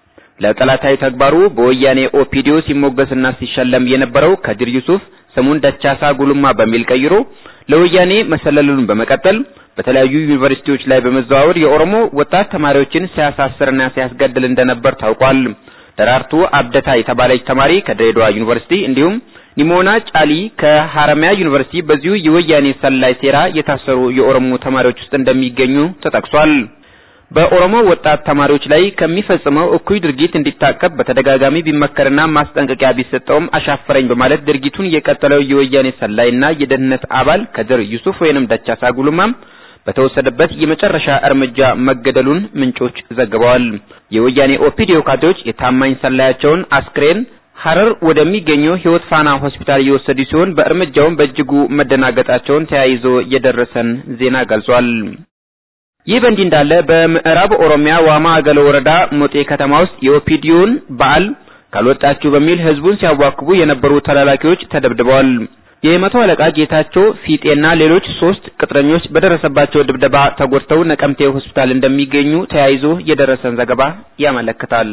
D: ለጠላታዊ ተግባሩ በወያኔ ኦፒዲዮ ሲሞገስና ሲሸለም የነበረው ከድር ዩሱፍ ስሙን ደቻሳ ጉሉማ በሚል ቀይሮ ለወያኔ መሰለሉን በመቀጠል በተለያዩ ዩኒቨርሲቲዎች ላይ በመዘዋወር የኦሮሞ ወጣት ተማሪዎችን ሲያሳስርና ሲያስገድል እንደነበር ታውቋል። ደራርቱ አብደታ የተባለች ተማሪ ከድሬዳዋ ዩኒቨርሲቲ እንዲሁም ኒሞና ጫሊ ከሐረማያ ዩኒቨርሲቲ በዚሁ የወያኔ ሰላይ ሴራ የታሰሩ የኦሮሞ ተማሪዎች ውስጥ እንደሚገኙ ተጠቅሷል። በኦሮሞ ወጣት ተማሪዎች ላይ ከሚፈጽመው እኩይ ድርጊት እንዲታቀብ በተደጋጋሚ ቢመከርና ማስጠንቀቂያ ቢሰጠውም አሻፈረኝ በማለት ድርጊቱን የቀጠለው የወያኔ ሰላይና የደህንነት አባል ከድር ዩሱፍ ወይንም ደቻሳ ጉሉማም በተወሰደበት የመጨረሻ እርምጃ መገደሉን ምንጮች ዘግበዋል። የወያኔ ኦፒዲዮ ካድሬዎች የታማኝ ሰላያቸውን አስክሬን ሐረር ወደሚገኘው ሕይወት ፋና ሆስፒታል እየወሰዱ ሲሆን በእርምጃውም በእጅጉ መደናገጣቸውን ተያይዞ የደረሰን ዜና ገልጿል። ይህ በእንዲህ እንዳለ በምዕራብ ኦሮሚያ ዋማ አገለ ወረዳ ሞጤ ከተማ ውስጥ የኦፒዲዮን በዓል ካልወጣችሁ በሚል ህዝቡን ሲያዋክቡ የነበሩ ተላላኪዎች ተደብድበዋል። የመቶ አለቃ ጌታቸው ፊጤና ሌሎች ሶስት ቅጥረኞች በደረሰባቸው ድብደባ ተጎድተው ነቀምቴ ሆስፒታል እንደሚገኙ ተያይዞ የደረሰን ዘገባ ያመለክታል።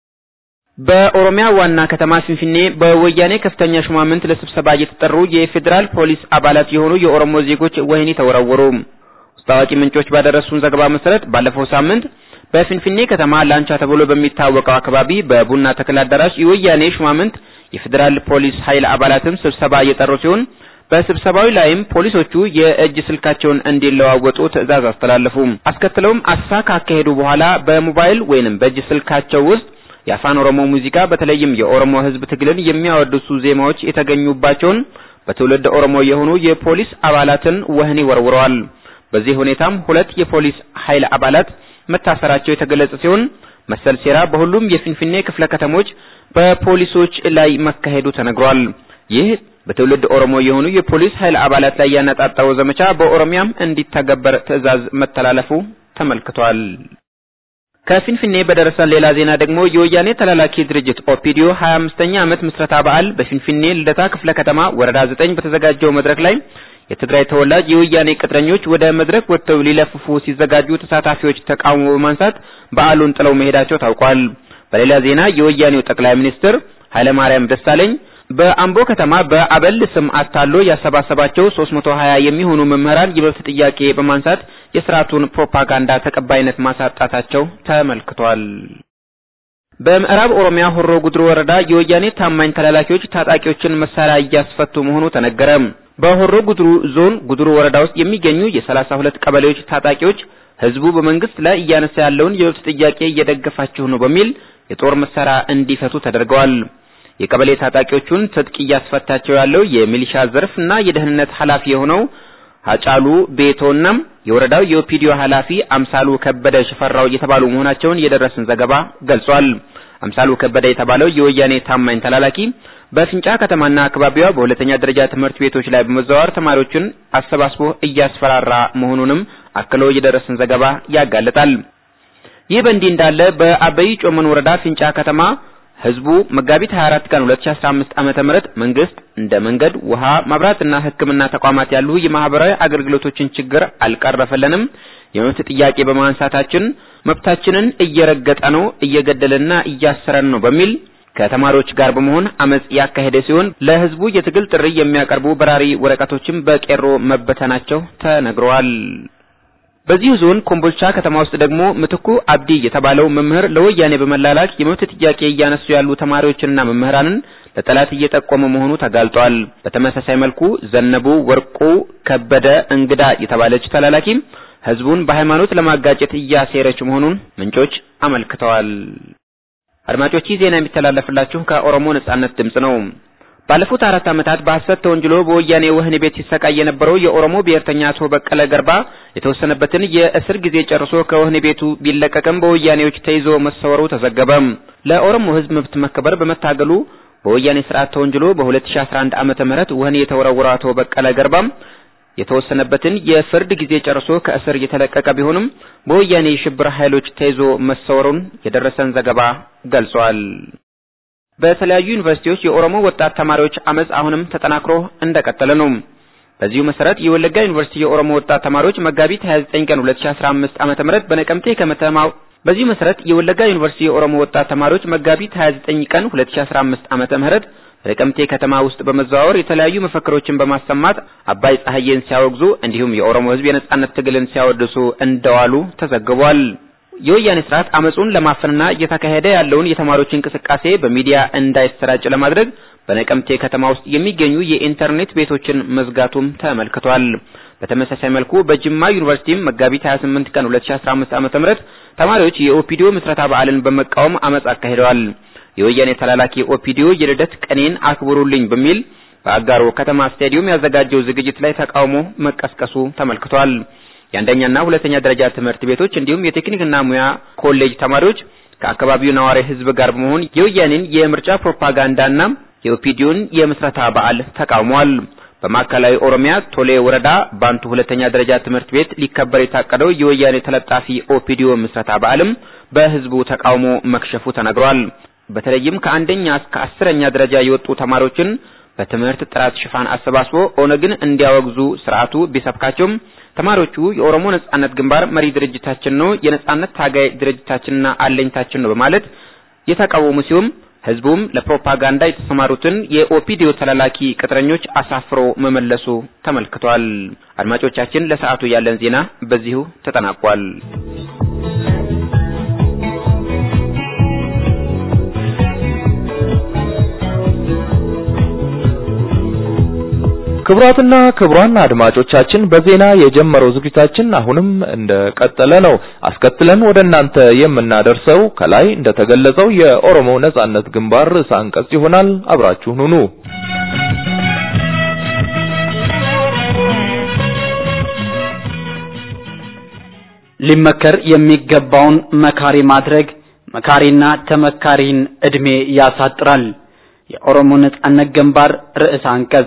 D: በኦሮሚያ ዋና ከተማ ፊንፊኔ በወያኔ ከፍተኛ ሹማምንት ለስብሰባ እየተጠሩ የፌዴራል ፖሊስ አባላት የሆኑ የኦሮሞ ዜጎች ወህኒ ተወረወሩ። ውስጥ አዋቂ ምንጮች ባደረሱን ዘገባ መሰረት ባለፈው ሳምንት በፊንፊኔ ከተማ ላንቻ ተብሎ በሚታወቀው አካባቢ በቡና ተክል አዳራሽ የወያኔ ሹማምንት የፌዴራል ፖሊስ ኃይል አባላትም ስብሰባ እየጠሩ ሲሆን በስብሰባው ላይም ፖሊሶቹ የእጅ ስልካቸውን እንዲለዋወጡ ትዕዛዝ አስተላለፉ። አስከትለውም አሳ ካካሄዱ በኋላ በሞባይል ወይንም በእጅ ስልካቸው ውስጥ የአፋን ኦሮሞ ሙዚቃ በተለይም የኦሮሞ ሕዝብ ትግልን የሚያወድሱ ዜማዎች የተገኙባቸውን በትውልድ ኦሮሞ የሆኑ የፖሊስ አባላትን ወህኒ ወርውረዋል። በዚህ ሁኔታም ሁለት የፖሊስ ኃይል አባላት መታሰራቸው የተገለጸ ሲሆን መሰል ሴራ በሁሉም የፊንፊኔ ክፍለ ከተሞች በፖሊሶች ላይ መካሄዱ ተነግሯል። ይህ በትውልድ ኦሮሞ የሆኑ የፖሊስ ኃይል አባላት ላይ ያነጣጣው ዘመቻ በኦሮሚያም እንዲተገበር ትዕዛዝ መተላለፉ ተመልክቷል። ከፊንፊኔ በደረሰን ሌላ ዜና ደግሞ የወያኔ ተላላኪ ድርጅት ኦፒዲዮ 25ኛ ዓመት ምስረታ በዓል በፊንፊኔ ልደታ ክፍለ ከተማ ወረዳ 9 በተዘጋጀው መድረክ ላይ የትግራይ ተወላጅ የወያኔ ቅጥረኞች ወደ መድረክ ወጥተው ሊለፍፉ ሲዘጋጁ ተሳታፊዎች ተቃውሞ በማንሳት በዓሉን ጥለው መሄዳቸው ታውቋል። በሌላ ዜና የወያኔው ጠቅላይ ሚኒስትር ኃይለማርያም ደሳለኝ በአምቦ ከተማ በአበል ስም አታሎ ያሰባሰባቸው 320 የሚሆኑ መምህራን የመብት ጥያቄ በማንሳት የስርዓቱን ፕሮፓጋንዳ ተቀባይነት ማሳጣታቸው ተመልክቷል። በምዕራብ ኦሮሚያ ሆሮ ጉድሩ ወረዳ የወያኔ ታማኝ ተላላኪዎች ታጣቂዎችን መሳሪያ እያስፈቱ መሆኑ ተነገረ። በሆሮ ጉድሩ ዞን ጉድሩ ወረዳ ውስጥ የሚገኙ የሰላሳ ሁለት ቀበሌዎች ታጣቂዎች ህዝቡ በመንግስት ላይ እያነሳ ያለውን የመብት ጥያቄ እየደገፋችሁ ነው በሚል የጦር መሳሪያ እንዲፈቱ ተደርገዋል። የቀበሌ ታጣቂዎቹን ትጥቅ እያስፈታቸው ያለው የሚሊሻ ዘርፍና የደህንነት ኃላፊ የሆነው ሀጫሉ ቤቶና የወረዳው የኦፒዲዮ ኃላፊ አምሳሉ ከበደ ሽፈራው የተባሉ መሆናቸውን የደረሰን ዘገባ ገልጿል። አምሳሉ ከበደ የተባለው የወያኔ ታማኝ ተላላኪ በፍንጫ ከተማና አካባቢዋ በሁለተኛ ደረጃ ትምህርት ቤቶች ላይ በመዘዋወር ተማሪዎችን አሰባስቦ እያስፈራራ መሆኑንም አክሎ የደረሰን ዘገባ ያጋልጣል። ይህ በእንዲህ እንዳለ በአበይ ጮመን ወረዳ ፍንጫ ከተማ ህዝቡ መጋቢት 24 ቀን 2015 ዓመተ ምህረት መንግስት እንደ መንገድ፣ ውሃ፣ መብራትና ሕክምና ተቋማት ያሉ የማህበራዊ አገልግሎቶችን ችግር አልቀረፈለንም፣ የመብት ጥያቄ በማንሳታችን መብታችንን እየረገጠ ነው፣ እየገደለና እያሰረን ነው በሚል ከተማሪዎች ጋር በመሆን አመጽ ያካሄደ ሲሆን ለህዝቡ የትግል ጥሪ የሚያቀርቡ በራሪ ወረቀቶችም በቄሮ መበተናቸው ተነግረዋል። በዚሁ ዞን ኮምቦልቻ ከተማ ውስጥ ደግሞ ምትኩ አብዲ የተባለው መምህር ለወያኔ በመላላክ የመብት ጥያቄ እያነሱ ያሉ ተማሪዎችንና መምህራንን ለጠላት እየጠቆመ መሆኑ ተጋልጧል። በተመሳሳይ መልኩ ዘነቡ ወርቁ ከበደ እንግዳ የተባለች ተላላኪም ህዝቡን በሃይማኖት ለማጋጨት እያሴረች መሆኑን ምንጮች አመልክተዋል። አድማጮች ይህ ዜና የሚተላለፍላችሁ ከኦሮሞ ነጻነት ድምጽ ነው። ባለፉት አራት ዓመታት በሐሰት ተወንጅሎ በወያኔ ወህኒ ቤት ሲሰቃይ የነበረው የኦሮሞ ብሔርተኛ አቶ በቀለ ገርባ የተወሰነበትን የእስር ጊዜ ጨርሶ ከወህኒ ቤቱ ቢለቀቅም በወያኔዎች ተይዞ መሰወሩ ተዘገበ። ለኦሮሞ ህዝብ መብት መከበር በመታገሉ በወያኔ ስርዓት ተወንጅሎ በ2011 ዓመተ ምህረት ወህኒ የተወረወረው አቶ በቀለ ገርባ የተወሰነበትን የፍርድ ጊዜ ጨርሶ ከእስር የተለቀቀ ቢሆንም በወያኔ የሽብር ኃይሎች ተይዞ መሰወሩን የደረሰን ዘገባ ገልጿል። በተለያዩ ዩኒቨርሲቲዎች የኦሮሞ ወጣት ተማሪዎች አመጽ አሁንም ተጠናክሮ እንደቀጠለ ነው። በዚሁ መሰረት የወለጋ ዩኒቨርሲቲ የኦሮሞ ወጣት ተማሪዎች መጋቢት 29 ቀን 2015 ዓመተ ምህረት በነቀምቴ ከተማው በዚሁ መሰረት የወለጋ ዩኒቨርሲቲ የኦሮሞ ወጣት ተማሪዎች መጋቢት 29 ቀን 2015 ዓመተ ምህረት በነቀምቴ ከተማ ውስጥ በመዘዋወር የተለያዩ መፈክሮችን በማሰማት አባይ ፀሐዬን ሲያወግዙ እንዲሁም የኦሮሞ ሕዝብ የነጻነት ትግልን ሲያወድሱ እንደዋሉ ተዘግቧል። የወያኔ ስርዓት አመጹን ለማፈንና እየተካሄደ ያለውን የተማሪዎች እንቅስቃሴ በሚዲያ እንዳይሰራጭ ለማድረግ በነቀምቴ ከተማ ውስጥ የሚገኙ የኢንተርኔት ቤቶችን መዝጋቱም ተመልክቷል። በተመሳሳይ መልኩ በጅማ ዩኒቨርሲቲም መጋቢት 28 ቀን 2015 ዓ.ም ተማሪዎች የኦፒዲዮ ምስረታ በዓልን በመቃወም አመጽ አካሂደዋል። የወያኔ ተላላኪ ኦፒዲዮ የልደት ቀኔን አክብሩልኝ በሚል በአጋሮ ከተማ ስታዲየም ያዘጋጀው ዝግጅት ላይ ተቃውሞ መቀስቀሱ ተመልክቷል። የአንደኛና ሁለተኛ ደረጃ ትምህርት ቤቶች እንዲሁም የቴክኒክና ሙያ ኮሌጅ ተማሪዎች ከአካባቢው ነዋሪ ህዝብ ጋር በመሆን የወያኔን የምርጫ ፕሮፓጋንዳና የኦፒዲዮን የምስረታ በዓል ተቃውመዋል። በማዕከላዊ ኦሮሚያ ቶሌ ወረዳ ባንቱ ሁለተኛ ደረጃ ትምህርት ቤት ሊከበር የታቀደው የወያኔ ተለጣፊ ኦፒዲዮ ምስረታ በዓልም በህዝቡ ተቃውሞ መክሸፉ ተነግሯል። በተለይም ከአንደኛ እስከ አስረኛ ደረጃ የወጡ ተማሪዎችን በትምህርት ጥራት ሽፋን አሰባስቦ ኦነግን እንዲያወግዙ ስርዓቱ ቢሰብካቸውም ተማሪዎቹ የኦሮሞ ነጻነት ግንባር መሪ ድርጅታችን ነው፣ የነጻነት ታጋይ ድርጅታችንና አለኝታችን ነው በማለት የተቃወሙ ሲሆን ህዝቡም ለፕሮፓጋንዳ የተሰማሩትን የኦፒዲዮ ተላላኪ ቅጥረኞች አሳፍሮ መመለሱ ተመልክቷል። አድማጮቻችን፣ ለሰዓቱ ያለን ዜና በዚሁ ተጠናቋል።
C: ክቡራትና ክቡራን አድማጮቻችን በዜና የጀመረው ዝግጅታችን አሁንም እንደቀጠለ ነው። አስከትለን ወደ እናንተ የምናደርሰው ከላይ እንደተገለጸው የኦሮሞ ነጻነት ግንባር ርዕሰ አንቀጽ ይሆናል። አብራችሁን ሁኑ።
A: ሊመከር የሚገባውን መካሪ ማድረግ መካሪና ተመካሪን እድሜ ያሳጥራል። የኦሮሞ ነጻነት ግንባር ርዕሰ አንቀጽ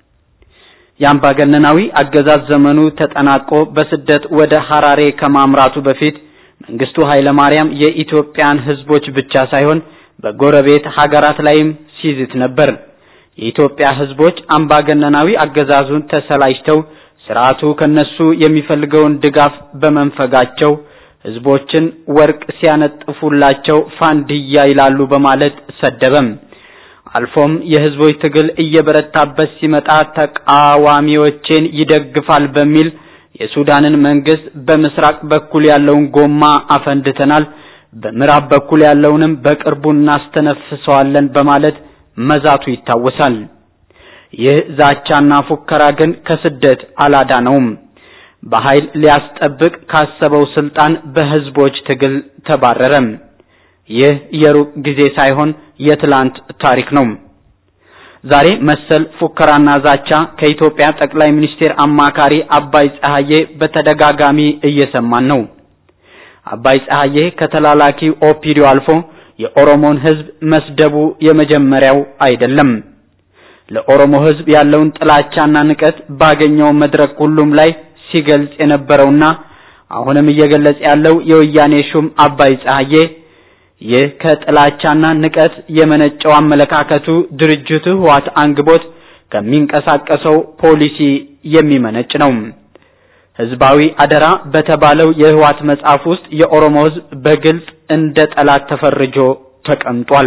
A: የአምባገነናዊ አገዛዝ ዘመኑ ተጠናቆ በስደት ወደ ሐራሬ ከማምራቱ በፊት መንግስቱ ኃይለማርያም የኢትዮጵያን ህዝቦች ብቻ ሳይሆን በጎረቤት ሀገራት ላይም ሲዝት ነበር። የኢትዮጵያ ህዝቦች አምባገነናዊ አገዛዙን ተሰላጅተው ስርዓቱ ከነሱ የሚፈልገውን ድጋፍ በመንፈጋቸው ህዝቦችን ወርቅ ሲያነጥፉላቸው ፋንድያ ይላሉ በማለት ሰደበም። አልፎም የህዝቦች ትግል እየበረታበት ሲመጣ ተቃዋሚዎችን ይደግፋል በሚል የሱዳንን መንግስት በምስራቅ በኩል ያለውን ጎማ አፈንድተናል፣ በምዕራብ በኩል ያለውንም በቅርቡ እናስተነፍሰዋለን በማለት መዛቱ ይታወሳል። ይህ ዛቻና ፉከራ ግን ከስደት አላዳነውም። በኃይል ሊያስጠብቅ ካሰበው ስልጣን በህዝቦች ትግል ተባረረም። ይህ የሩቅ ጊዜ ሳይሆን የትላንት ታሪክ ነው። ዛሬ መሰል ፉከራና ዛቻ ከኢትዮጵያ ጠቅላይ ሚኒስቴር አማካሪ አባይ ፀሐዬ በተደጋጋሚ እየሰማን ነው። አባይ ፀሐዬ ከተላላኪ ኦፒዲዮ አልፎ የኦሮሞን ህዝብ መስደቡ የመጀመሪያው አይደለም። ለኦሮሞ ህዝብ ያለውን ጥላቻና ንቀት ባገኘው መድረክ ሁሉም ላይ ሲገልጽ የነበረውና አሁንም እየገለጸ ያለው የወያኔ ሹም አባይ ፀሐዬ ይህ ከጥላቻና ንቀት የመነጨው አመለካከቱ ድርጅቱ ህዋት አንግቦት ከሚንቀሳቀሰው ፖሊሲ የሚመነጭ ነው። ህዝባዊ አደራ በተባለው የህዋት መጽሐፍ ውስጥ የኦሮሞ ህዝብ በግልጽ እንደ ጠላት ተፈርጆ ተቀምጧል።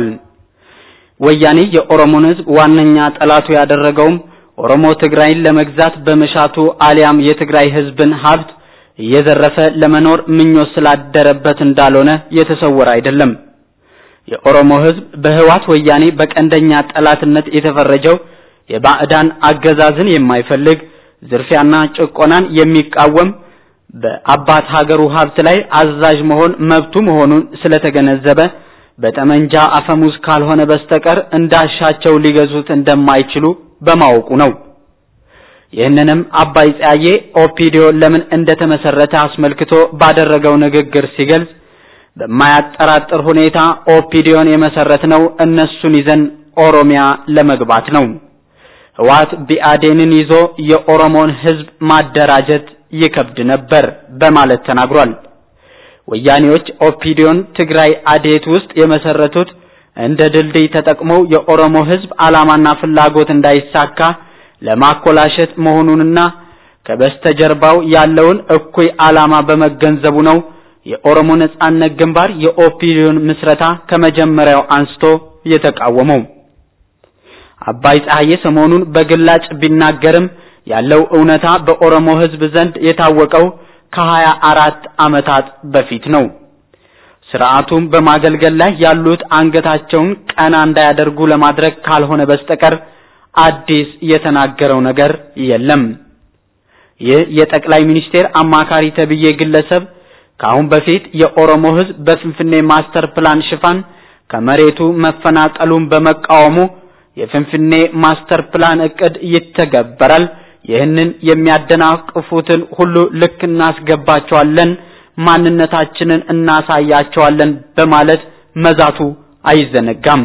A: ወያኔ የኦሮሞን ህዝብ ዋነኛ ጠላቱ ያደረገውም ኦሮሞ ትግራይን ለመግዛት በመሻቱ አሊያም የትግራይ ህዝብን ሀብት እየዘረፈ ለመኖር ምኞት ስላደረበት እንዳልሆነ የተሰወረ አይደለም። የኦሮሞ ህዝብ በህዋት ወያኔ በቀንደኛ ጠላትነት የተፈረጀው የባዕዳን አገዛዝን የማይፈልግ ዝርፊያና ጭቆናን የሚቃወም በአባት ሀገሩ ሀብት ላይ አዛዥ መሆን መብቱ መሆኑን ስለተገነዘበ በጠመንጃ አፈሙዝ ካልሆነ በስተቀር እንዳሻቸው ሊገዙት እንደማይችሉ በማወቁ ነው። ይህንንም አባይ ፀያዬ ኦፒዲዮ ለምን እንደተመሰረተ አስመልክቶ ባደረገው ንግግር ሲገልጽ በማያጠራጥር ሁኔታ ኦፒዲዮን የመሰረትነው እነሱን ይዘን ኦሮሚያ ለመግባት ነው። ህወሓት ቢአዴንን ይዞ የኦሮሞን ህዝብ ማደራጀት ይከብድ ነበር በማለት ተናግሯል። ወያኔዎች ኦፒዲዮን ትግራይ አዴት ውስጥ የመሰረቱት እንደ ድልድይ ተጠቅመው የኦሮሞ ህዝብ ዓላማና ፍላጎት እንዳይሳካ ለማኮላሸት መሆኑንና ከበስተጀርባው ያለውን እኩይ ዓላማ በመገንዘቡ ነው የኦሮሞ ነጻነት ግንባር የኦፒዲዮን ምስረታ ከመጀመሪያው አንስቶ የተቃወመው። አባይ ፀሐዬ ሰሞኑን በግላጭ ቢናገርም ያለው እውነታ በኦሮሞ ህዝብ ዘንድ የታወቀው ከሀያ አራት ዓመታት በፊት ነው። ስርዓቱም በማገልገል ላይ ያሉት አንገታቸውን ቀና እንዳያደርጉ ለማድረግ ካልሆነ በስተቀር አዲስ የተናገረው ነገር የለም። ይህ የጠቅላይ ሚኒስቴር አማካሪ ተብዬ ግለሰብ ከአሁን በፊት የኦሮሞ ህዝብ በፍንፍኔ ማስተር ፕላን ሽፋን ከመሬቱ መፈናቀሉን በመቃወሙ የፍንፍኔ ማስተር ፕላን እቅድ ይተገበራል፣ ይህንን የሚያደናቅፉትን ሁሉ ልክ እናስገባቸዋለን፣ ማንነታችንን እናሳያቸዋለን በማለት መዛቱ አይዘነጋም።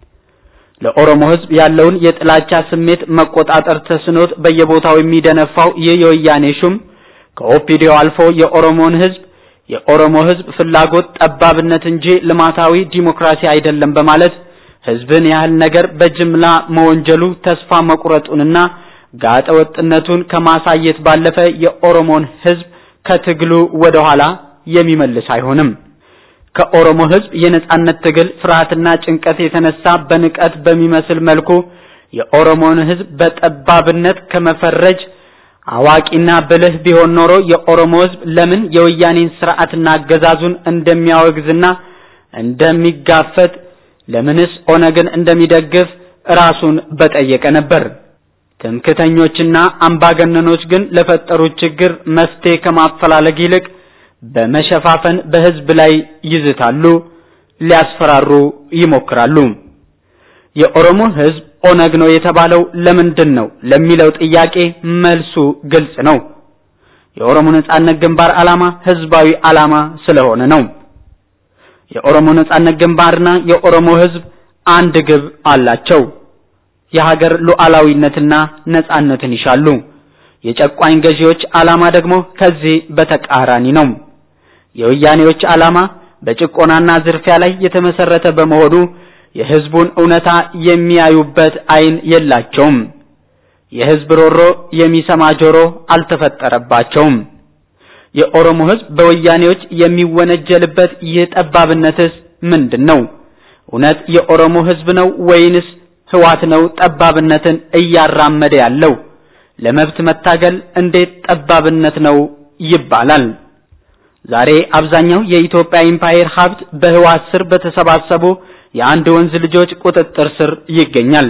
A: ለኦሮሞ ህዝብ ያለውን የጥላቻ ስሜት መቆጣጠር ተስኖት በየቦታው የሚደነፋው ይህ የወያኔ ሹም ከኦፒዲዮ አልፎ የኦሮሞን ህዝብ የኦሮሞ ህዝብ ፍላጎት ጠባብነት እንጂ ልማታዊ ዲሞክራሲ አይደለም በማለት ህዝብን ያህል ነገር በጅምላ መወንጀሉ ተስፋ መቁረጡንና ጋጠ ወጥነቱን ከማሳየት ባለፈ የኦሮሞን ህዝብ ከትግሉ ወደ ኋላ የሚመልስ አይሆንም። ከኦሮሞ ህዝብ የነጻነት ትግል ፍርሃትና ጭንቀት የተነሳ በንቀት በሚመስል መልኩ የኦሮሞን ህዝብ በጠባብነት ከመፈረጅ አዋቂና ብልህ ቢሆን ኖሮ የኦሮሞ ህዝብ ለምን የወያኔን ስርዓትና አገዛዙን እንደሚያወግዝና እንደሚጋፈጥ ለምንስ ኦነግን እንደሚደግፍ ራሱን በጠየቀ ነበር። ትምክተኞችና አምባገነኖች ግን ለፈጠሩት ችግር መፍትሄ ከማፈላለግ ይልቅ በመሸፋፈን በህዝብ ላይ ይዝታሉ፣ ሊያስፈራሩ ይሞክራሉ። የኦሮሞ ህዝብ ኦነግ ነው የተባለው ለምንድን ነው ለሚለው ጥያቄ መልሱ ግልጽ ነው። የኦሮሞ ነጻነት ግንባር ዓላማ ህዝባዊ ዓላማ ስለሆነ ነው። የኦሮሞ ነጻነት ግንባርና የኦሮሞ ህዝብ አንድ ግብ አላቸው። የሀገር ሉዓላዊነትና ነጻነትን ይሻሉ። የጨቋኝ ገዢዎች ዓላማ ደግሞ ከዚህ በተቃራኒ ነው። የወያኔዎች ዓላማ በጭቆናና ዝርፊያ ላይ የተመሰረተ በመሆኑ የህዝቡን እውነታ የሚያዩበት አይን የላቸውም። የህዝብ ሮሮ የሚሰማ ጆሮ አልተፈጠረባቸውም። የኦሮሞ ህዝብ በወያኔዎች የሚወነጀልበት ይህ ጠባብነትስ ምንድን ነው? እውነት የኦሮሞ ህዝብ ነው ወይንስ ህዋት ነው ጠባብነትን እያራመደ ያለው? ለመብት መታገል እንዴት ጠባብነት ነው ይባላል? ዛሬ አብዛኛው የኢትዮጵያ ኢምፓየር ሀብት በህዋት ስር በተሰባሰቡ የአንድ ወንዝ ልጆች ቁጥጥር ስር ይገኛል።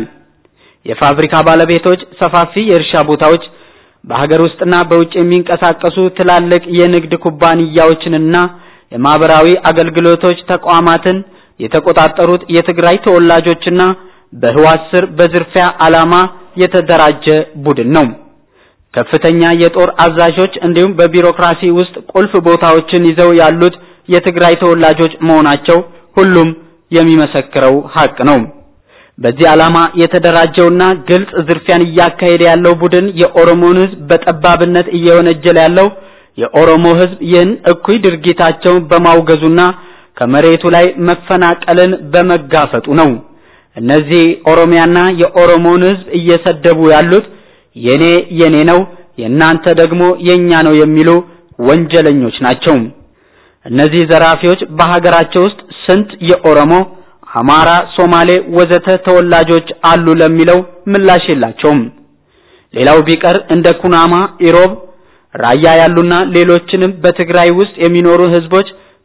A: የፋብሪካ ባለቤቶች፣ ሰፋፊ የእርሻ ቦታዎች፣ በሀገር ውስጥና በውጭ የሚንቀሳቀሱ ትላልቅ የንግድ ኩባንያዎችንና የማህበራዊ አገልግሎቶች ተቋማትን የተቆጣጠሩት የትግራይ ተወላጆችና በህዋት ስር በዝርፊያ ዓላማ የተደራጀ ቡድን ነው። ከፍተኛ የጦር አዛዦች እንዲሁም በቢሮክራሲ ውስጥ ቁልፍ ቦታዎችን ይዘው ያሉት የትግራይ ተወላጆች መሆናቸው ሁሉም የሚመሰክረው ሀቅ ነው። በዚህ ዓላማ የተደራጀውና ግልጽ ዝርፊያን እያካሄደ ያለው ቡድን የኦሮሞን ህዝብ በጠባብነት እየወነጀለ ያለው የኦሮሞ ህዝብ ይህን እኩይ ድርጊታቸውን በማውገዙና ከመሬቱ ላይ መፈናቀልን በመጋፈጡ ነው። እነዚህ ኦሮሚያና የኦሮሞን ህዝብ እየሰደቡ ያሉት የኔ የኔ ነው፣ የእናንተ ደግሞ የኛ ነው የሚሉ ወንጀለኞች ናቸው። እነዚህ ዘራፊዎች በሀገራቸው ውስጥ ስንት የኦሮሞ፣ አማራ፣ ሶማሌ ወዘተ ተወላጆች አሉ ለሚለው ምላሽ የላቸውም። ሌላው ቢቀር እንደ ኩናማ፣ ኢሮብ፣ ራያ ያሉና ሌሎችንም በትግራይ ውስጥ የሚኖሩ ህዝቦች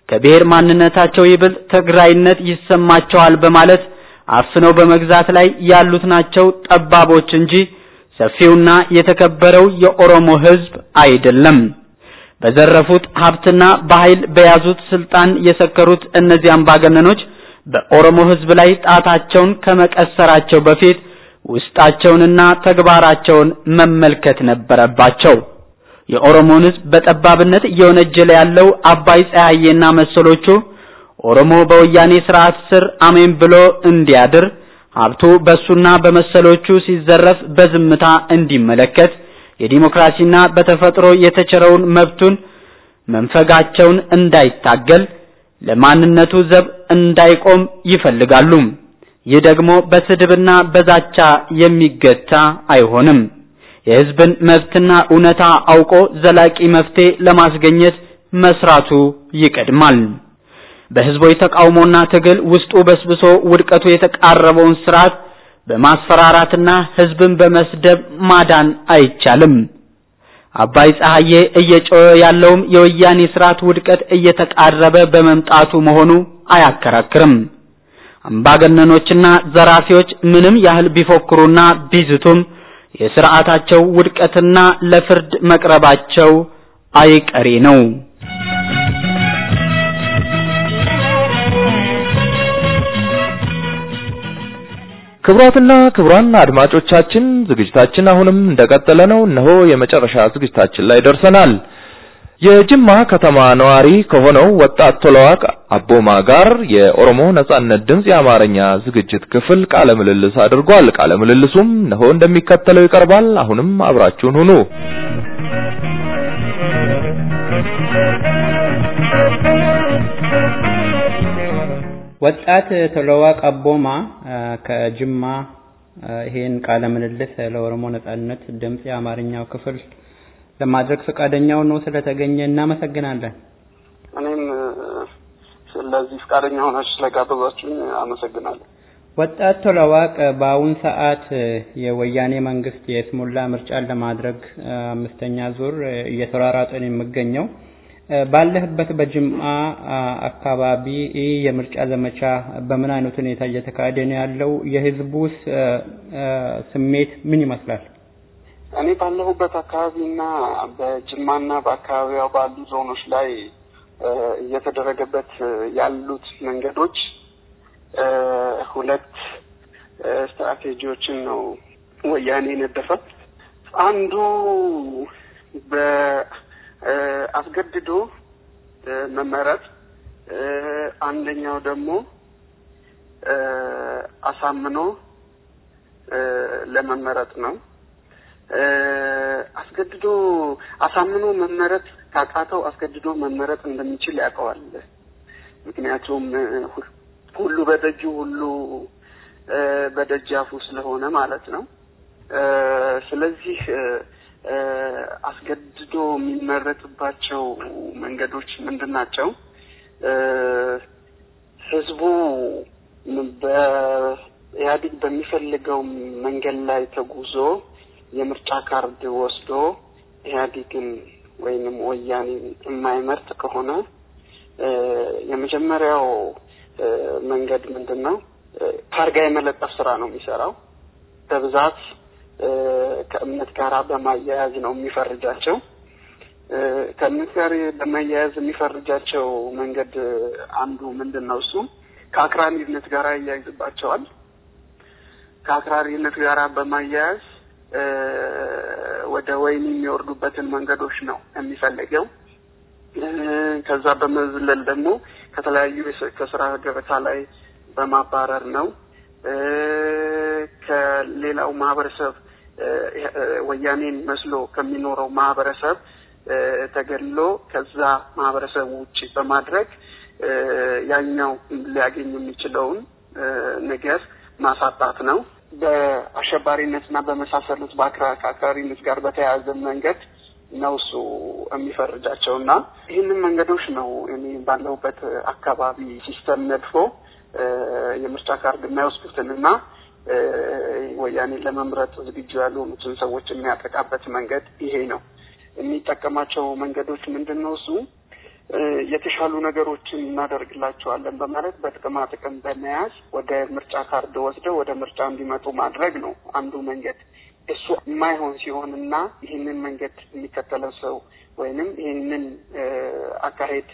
A: ከብሔር ማንነታቸው ይበልጥ ትግራይነት ይሰማቸዋል በማለት አፍነው በመግዛት ላይ ያሉት ናቸው ጠባቦች እንጂ ሰፊውና የተከበረው የኦሮሞ ሕዝብ አይደለም። በዘረፉት ሀብትና በኃይል በያዙት ስልጣን የሰከሩት እነዚህ አምባገነኖች በኦሮሞ ሕዝብ ላይ ጣታቸውን ከመቀሰራቸው በፊት ውስጣቸውንና ተግባራቸውን መመልከት ነበረባቸው። የኦሮሞን ሕዝብ በጠባብነት እየወነጀለ ያለው አባይ ፀሐዬና መሰሎቹ ኦሮሞ በወያኔ ስርዓት ስር አሜን ብሎ እንዲያድር ሀብቱ በሱና በመሰሎቹ ሲዘረፍ በዝምታ እንዲመለከት የዲሞክራሲና በተፈጥሮ የተቸረውን መብቱን መንፈጋቸውን እንዳይታገል ለማንነቱ ዘብ እንዳይቆም ይፈልጋሉ። ይህ ደግሞ በስድብና በዛቻ የሚገታ አይሆንም። የህዝብን መብትና እውነታ አውቆ ዘላቂ መፍትሄ ለማስገኘት መስራቱ ይቀድማል። በህዝቦች ተቃውሞና ትግል ውስጡ በስብሶ ውድቀቱ የተቃረበውን ስርዓት በማስፈራራትና ህዝብን በመስደብ ማዳን አይቻልም። አባይ ፀሐዬ እየጮኸ ያለውም የወያኔ ስርዓት ውድቀት እየተቃረበ በመምጣቱ መሆኑ አያከራክርም። አምባገነኖችና ዘራፊዎች ምንም ያህል ቢፎክሩና ቢዝቱም የስርዓታቸው ውድቀትና ለፍርድ መቅረባቸው አይቀሬ ነው።
C: ክቡራትና ክቡራን አድማጮቻችን ዝግጅታችን አሁንም እንደቀጠለ ነው። እነሆ የመጨረሻ ዝግጅታችን ላይ ደርሰናል። የጅማ ከተማ ነዋሪ ከሆነው ወጣት ቶለዋቅ አቦማ ጋር የኦሮሞ ነጻነት ድምጽ የአማርኛ ዝግጅት ክፍል ቃለ ምልልስ አድርጓል። ቃለ ምልልሱም እነሆ እንደሚከተለው ይቀርባል። አሁንም አብራችሁን ሁኑ።
G: ወጣት ቶለዋቅ አቦማ ከጅማ ይሄን ቃለ ምልልስ ለኦሮሞ ነጻነት ድምጽ የአማርኛው ክፍል ለማድረግ ፈቃደኛው ነው ስለተገኘ እናመሰግናለን።
H: እኔም ስለዚህ ፈቃደኛ ሆናችሁ ስለጋበዛችሁኝ አመሰግናለሁ።
G: ወጣት ቶለዋቅ በአሁን ሰዓት የወያኔ መንግስት የስሙላ ምርጫን ለማድረግ አምስተኛ ዙር እየተሯሯጠ ነው የሚገኘው። ባለህበት በጅማ አካባቢ ይህ የምርጫ ዘመቻ በምን አይነት ሁኔታ እየተካሄደ ነው ያለው? የህዝቡስ ስሜት ምን ይመስላል?
H: እኔ ባለሁበት አካባቢና በጅማና በአካባቢዋ ባሉ ዞኖች ላይ እየተደረገበት ያሉት መንገዶች ሁለት ስትራቴጂዎችን ነው ወያኔ የነደፈ። አንዱ በአስገድዶ መመረጥ፣ አንደኛው ደግሞ አሳምኖ ለመመረጥ ነው። አስገድዶ አሳምኖ መመረጥ ካቃተው አስገድዶ መመረጥ እንደሚችል ያውቀዋል። ምክንያቱም ሁሉ በደጁ ሁሉ በደጃፉ ስለሆነ ማለት ነው። ስለዚህ አስገድዶ የሚመረጥባቸው መንገዶች ምንድን ናቸው? ህዝቡ በኢህአዴግ በሚፈልገው መንገድ ላይ ተጉዞ የምርጫ ካርድ ወስዶ ኢህአዴግን ወይንም ወያኔን የማይመርጥ ከሆነ የመጀመሪያው መንገድ ምንድን ነው? ታርጋ የመለጠፍ ስራ ነው የሚሰራው። በብዛት ከእምነት ጋር በማያያዝ ነው የሚፈርጃቸው። ከእምነት ጋር በማያያዝ የሚፈርጃቸው መንገድ አንዱ ምንድን ነው? እሱ ከአክራሪነት ጋር ያያይዝባቸዋል። ከአክራሪነት ጋር በማያያዝ ወደ ወይን የሚወርዱበትን መንገዶች ነው የሚፈልገው። ከዛ በመዝለል ደግሞ ከተለያዩ ከስራ ገበታ ላይ በማባረር ነው። ከሌላው ማህበረሰብ ወያኔን መስሎ ከሚኖረው ማህበረሰብ ተገድሎ ከዛ ማህበረሰብ ውጭ በማድረግ ያኛው ሊያገኝ የሚችለውን ነገር ማሳጣት ነው። በአሸባሪነትና በመሳሰሉት ከአክራሪነት ጋር በተያያዘ መንገድ ነው እሱ የሚፈርጃቸው እና ይህንን መንገዶች ነው እኔ ባለሁበት አካባቢ ሲስተም ነድፎ የምርጫ ካርድ የማይወስዱትን እና ወያኔን ለመምረጥ ዝግጁ ያልሆኑትን ሰዎች የሚያጠቃበት መንገድ ይሄ ነው። የሚጠቀማቸው መንገዶች ምንድን ነው? እሱ የተሻሉ ነገሮችን እናደርግላቸዋለን በማለት በጥቅማ ጥቅም በመያዝ ወደ ምርጫ ካርድ ወስደው ወደ ምርጫ እንዲመጡ ማድረግ ነው አንዱ መንገድ። እሱ የማይሆን ሲሆንና ይህንን መንገድ የሚከተለው ሰው ወይንም ይህንን አካሄድ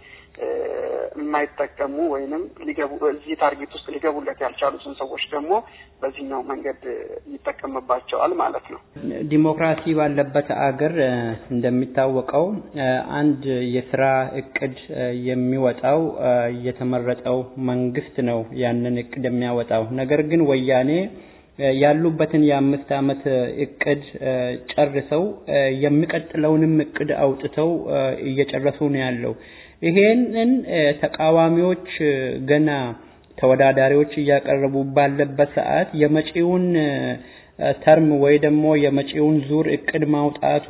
H: የማይጠቀሙ ወይንም ሊገቡ እዚህ ታርጌት ውስጥ ሊገቡለት ያልቻሉትን ሰዎች ደግሞ በዚህኛው መንገድ ይጠቀምባቸዋል ማለት ነው።
G: ዲሞክራሲ ባለበት አገር እንደሚታወቀው አንድ የስራ እቅድ የሚወጣው የተመረጠው መንግስት ነው ያንን እቅድ የሚያወጣው። ነገር ግን ወያኔ ያሉበትን የአምስት ዓመት እቅድ ጨርሰው የሚቀጥለውንም እቅድ አውጥተው እየጨረሱ ነው ያለው። ይሄንን ተቃዋሚዎች ገና ተወዳዳሪዎች እያቀረቡ ባለበት ሰዓት የመጪውን ተርም ወይ ደግሞ የመጪውን ዙር እቅድ ማውጣቱ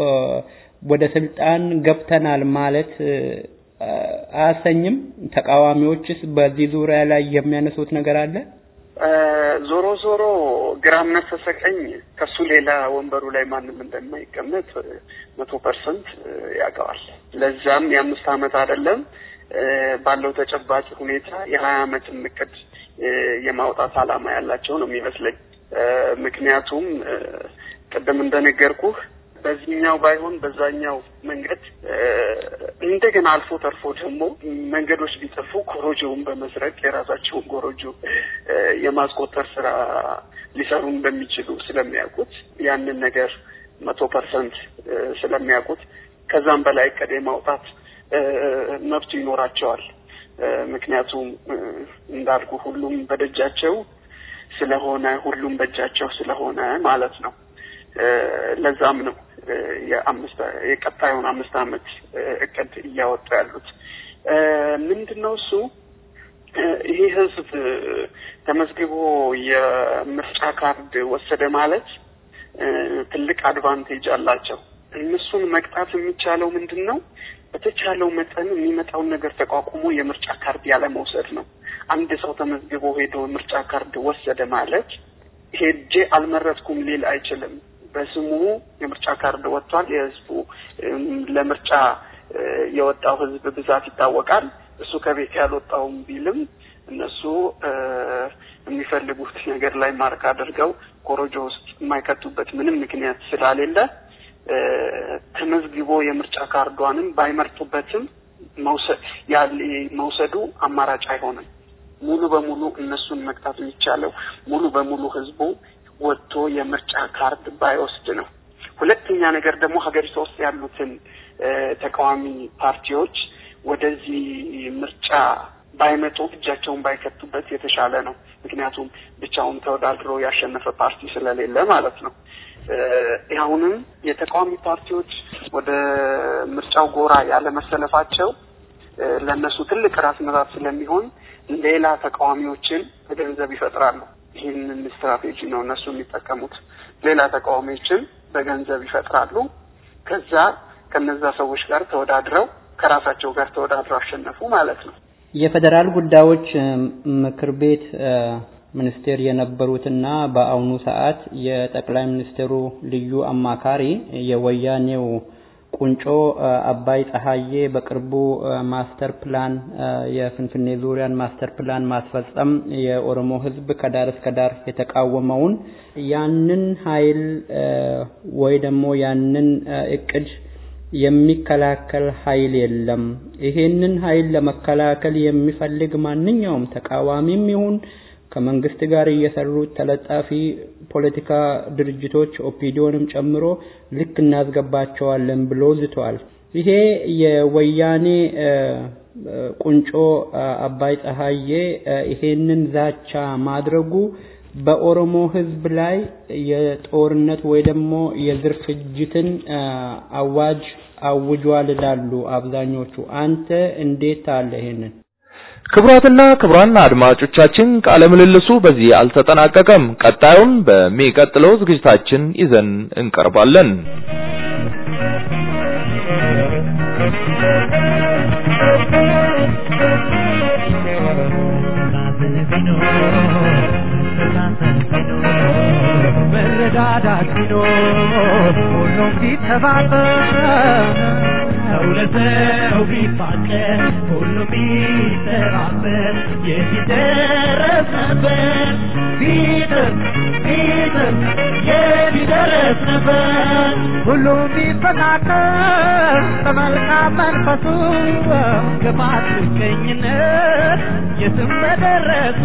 G: ወደ ስልጣን ገብተናል ማለት አያሰኝም? ተቃዋሚዎችስ በዚህ ዙሪያ ላይ የሚያነሱት ነገር አለ?
H: ዞሮ ዞሮ ግራም ነፈሰ ቀኝ ከሱ ሌላ ወንበሩ ላይ ማንም እንደማይቀመጥ መቶ ፐርሰንት ያውቀዋል። ለዛም የአምስት ዓመት አይደለም ባለው ተጨባጭ ሁኔታ የሀያ ዓመት እቅድ የማውጣት ዓላማ ያላቸው ነው የሚመስለኝ። ምክንያቱም ቅድም እንደነገርኩህ በዚህኛው ባይሆን በዛኛው መንገድ እንደገና አልፎ ተርፎ ደግሞ መንገዶች ቢጠፉ ኮሮጆውን በመስረቅ የራሳቸውን ኮሮጆ የማስቆጠር ስራ ሊሰሩ እንደሚችሉ ስለሚያውቁት ያንን ነገር መቶ ፐርሰንት ስለሚያውቁት ከዛም በላይ እቅድ የማውጣት መብቱ ይኖራቸዋል። ምክንያቱም እንዳልኩ ሁሉም በደጃቸው ስለሆነ ሁሉም በእጃቸው ስለሆነ ማለት ነው። ለዛም ነው የአምስት የቀጣዩን አምስት ዓመት እቅድ እያወጡ ያሉት። ምንድን ነው እሱ ይሄ ህዝብ ተመዝግቦ የምርጫ ካርድ ወሰደ ማለት ትልቅ አድቫንቴጅ አላቸው። እነሱን መቅጣት የሚቻለው ምንድን ነው? በተቻለው መጠን የሚመጣውን ነገር ተቋቁሞ የምርጫ ካርድ ያለ መውሰድ ነው። አንድ ሰው ተመዝግቦ ሄዶ ምርጫ ካርድ ወሰደ ማለት ሄጄ አልመረጥኩም ሊል አይችልም። በስሙ የምርጫ ካርድ ወጥቷል። የህዝቡ ለምርጫ የወጣው ህዝብ ብዛት ይታወቃል። እሱ ከቤት ያልወጣውም ቢልም እነሱ የሚፈልጉት ነገር ላይ ማርክ አድርገው ኮሮጆ ውስጥ የማይከቱበት ምንም ምክንያት ስለሌለ ተመዝግቦ የምርጫ ካርዷንም ባይመርጡበትም መውሰድ ያለ መውሰዱ አማራጭ አይሆንም። ሙሉ በሙሉ እነሱን መቅጣት የሚቻለው ሙሉ በሙሉ ህዝቡ ወጥቶ የምርጫ ካርድ ባይወስድ ነው። ሁለተኛ ነገር ደግሞ ሀገሪቷ ውስጥ ያሉትን ተቃዋሚ ፓርቲዎች ወደዚህ ምርጫ ባይመጡ እጃቸውን ባይከቱበት የተሻለ ነው። ምክንያቱም ብቻውን ተወዳድሮ ያሸነፈ ፓርቲ ስለሌለ ማለት ነው። አሁንም የተቃዋሚ ፓርቲዎች ወደ ምርጫው ጎራ ያለመሰለፋቸው ለእነሱ ትልቅ ራስ ምታት ስለሚሆን ሌላ ተቃዋሚዎችን በገንዘብ ይፈጥራሉ። ይህንን ስትራቴጂ ነው እነሱ የሚጠቀሙት። ሌላ ተቃዋሚዎችን በገንዘብ ይፈጥራሉ። ከዛ ከነዛ ሰዎች ጋር ተወዳድረው ከራሳቸው ጋር ተወዳድረው አሸነፉ ማለት ነው።
G: የፌዴራል ጉዳዮች ምክር ቤት ሚኒስቴር የነበሩትና በአሁኑ ሰዓት የጠቅላይ ሚኒስትሩ ልዩ አማካሪ የወያኔው ቁንጮ አባይ ፀሐዬ በቅርቡ ማስተር ፕላን የፍንፍኔ ዙሪያን ማስተር ፕላን ማስፈጸም የኦሮሞ ሕዝብ ከዳር እስከ ዳር የተቃወመውን ያንን ኃይል ወይ ደግሞ ያንን እቅድ የሚከላከል ኃይል የለም። ይሄንን ኃይል ለመከላከል የሚፈልግ ማንኛውም ተቃዋሚም ይሁን ከመንግስት ጋር እየሰሩት ተለጣፊ ፖለቲካ ድርጅቶች ኦፒዲዮንም ጨምሮ ልክ እናስገባቸዋለን ብሎ ዝቷል። ይሄ የወያኔ ቁንጮ አባይ ፀሐዬ ይሄንን ዛቻ ማድረጉ በኦሮሞ ህዝብ ላይ የጦርነት ወይ ደግሞ የዘር ፍጅትን አዋጅ አውጇል ይላሉ አብዛኞቹ። አንተ እንዴት አለ ይሄንን?
C: ክቡራትና ክቡራን አድማጮቻችን ቃለ ምልልሱ በዚህ አልተጠናቀቀም። ቀጣዩን በሚቀጥለው ዝግጅታችን ይዘን እንቀርባለን።
I: መረዳዳት ቢኖር ሁሉም ቢተባበር በእውነተው ቢፋቀር ሁሉም ቢተባበር የት ይደረስ ነበር ቢጥር ቢጥር የት ይደረስ ነበር ሁሉም ቢፈቃቀር በመልካም መንፈሱ ክፋት ምቀኝነት የትም በደረሱ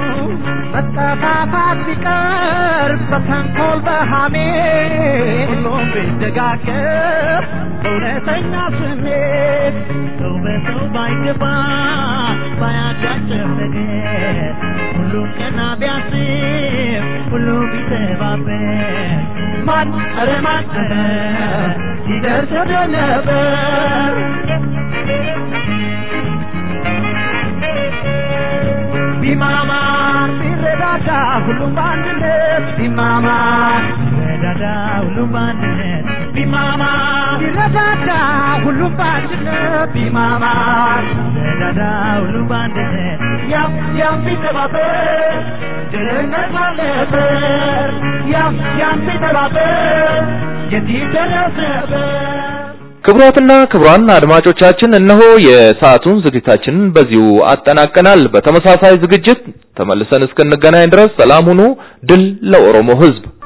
I: መጠፋፋት ቢቀር በተንኮል በሃሜ ሁሉም ቢደጋገፍ በእውነተኛ ስሜት ሰው በሰው ባይገባ ባያጋጭር ነገር ሁሉም ቀና ቢያስብ ሁሉም ቢተባበር ማን ኧረ ማን ኧረ ይደርስ ወደ ነበር ቢማማ ቢረዳዳ ሁሉም በአንድነት ቢማማ ቢረዳዳ ሁሉም በአንድነት ቢማማ ቢረዳዳ ሁሉም በአንድነት ቢማማ ቢረዳዳ ሁሉም በአንድነት ያም ያም ቢተባበር ድህነት አለበር ያም ያም ቢተባበር የት ይደረስ ነበር
C: ክቡራትና ክቡራን አድማጮቻችን እነሆ የሰዓቱን ዝግጅታችንን በዚሁ አጠናቀናል። በተመሳሳይ ዝግጅት ተመልሰን እስክንገናኝ ድረስ ሰላም ሁኑ። ድል ለኦሮሞ ሕዝብ!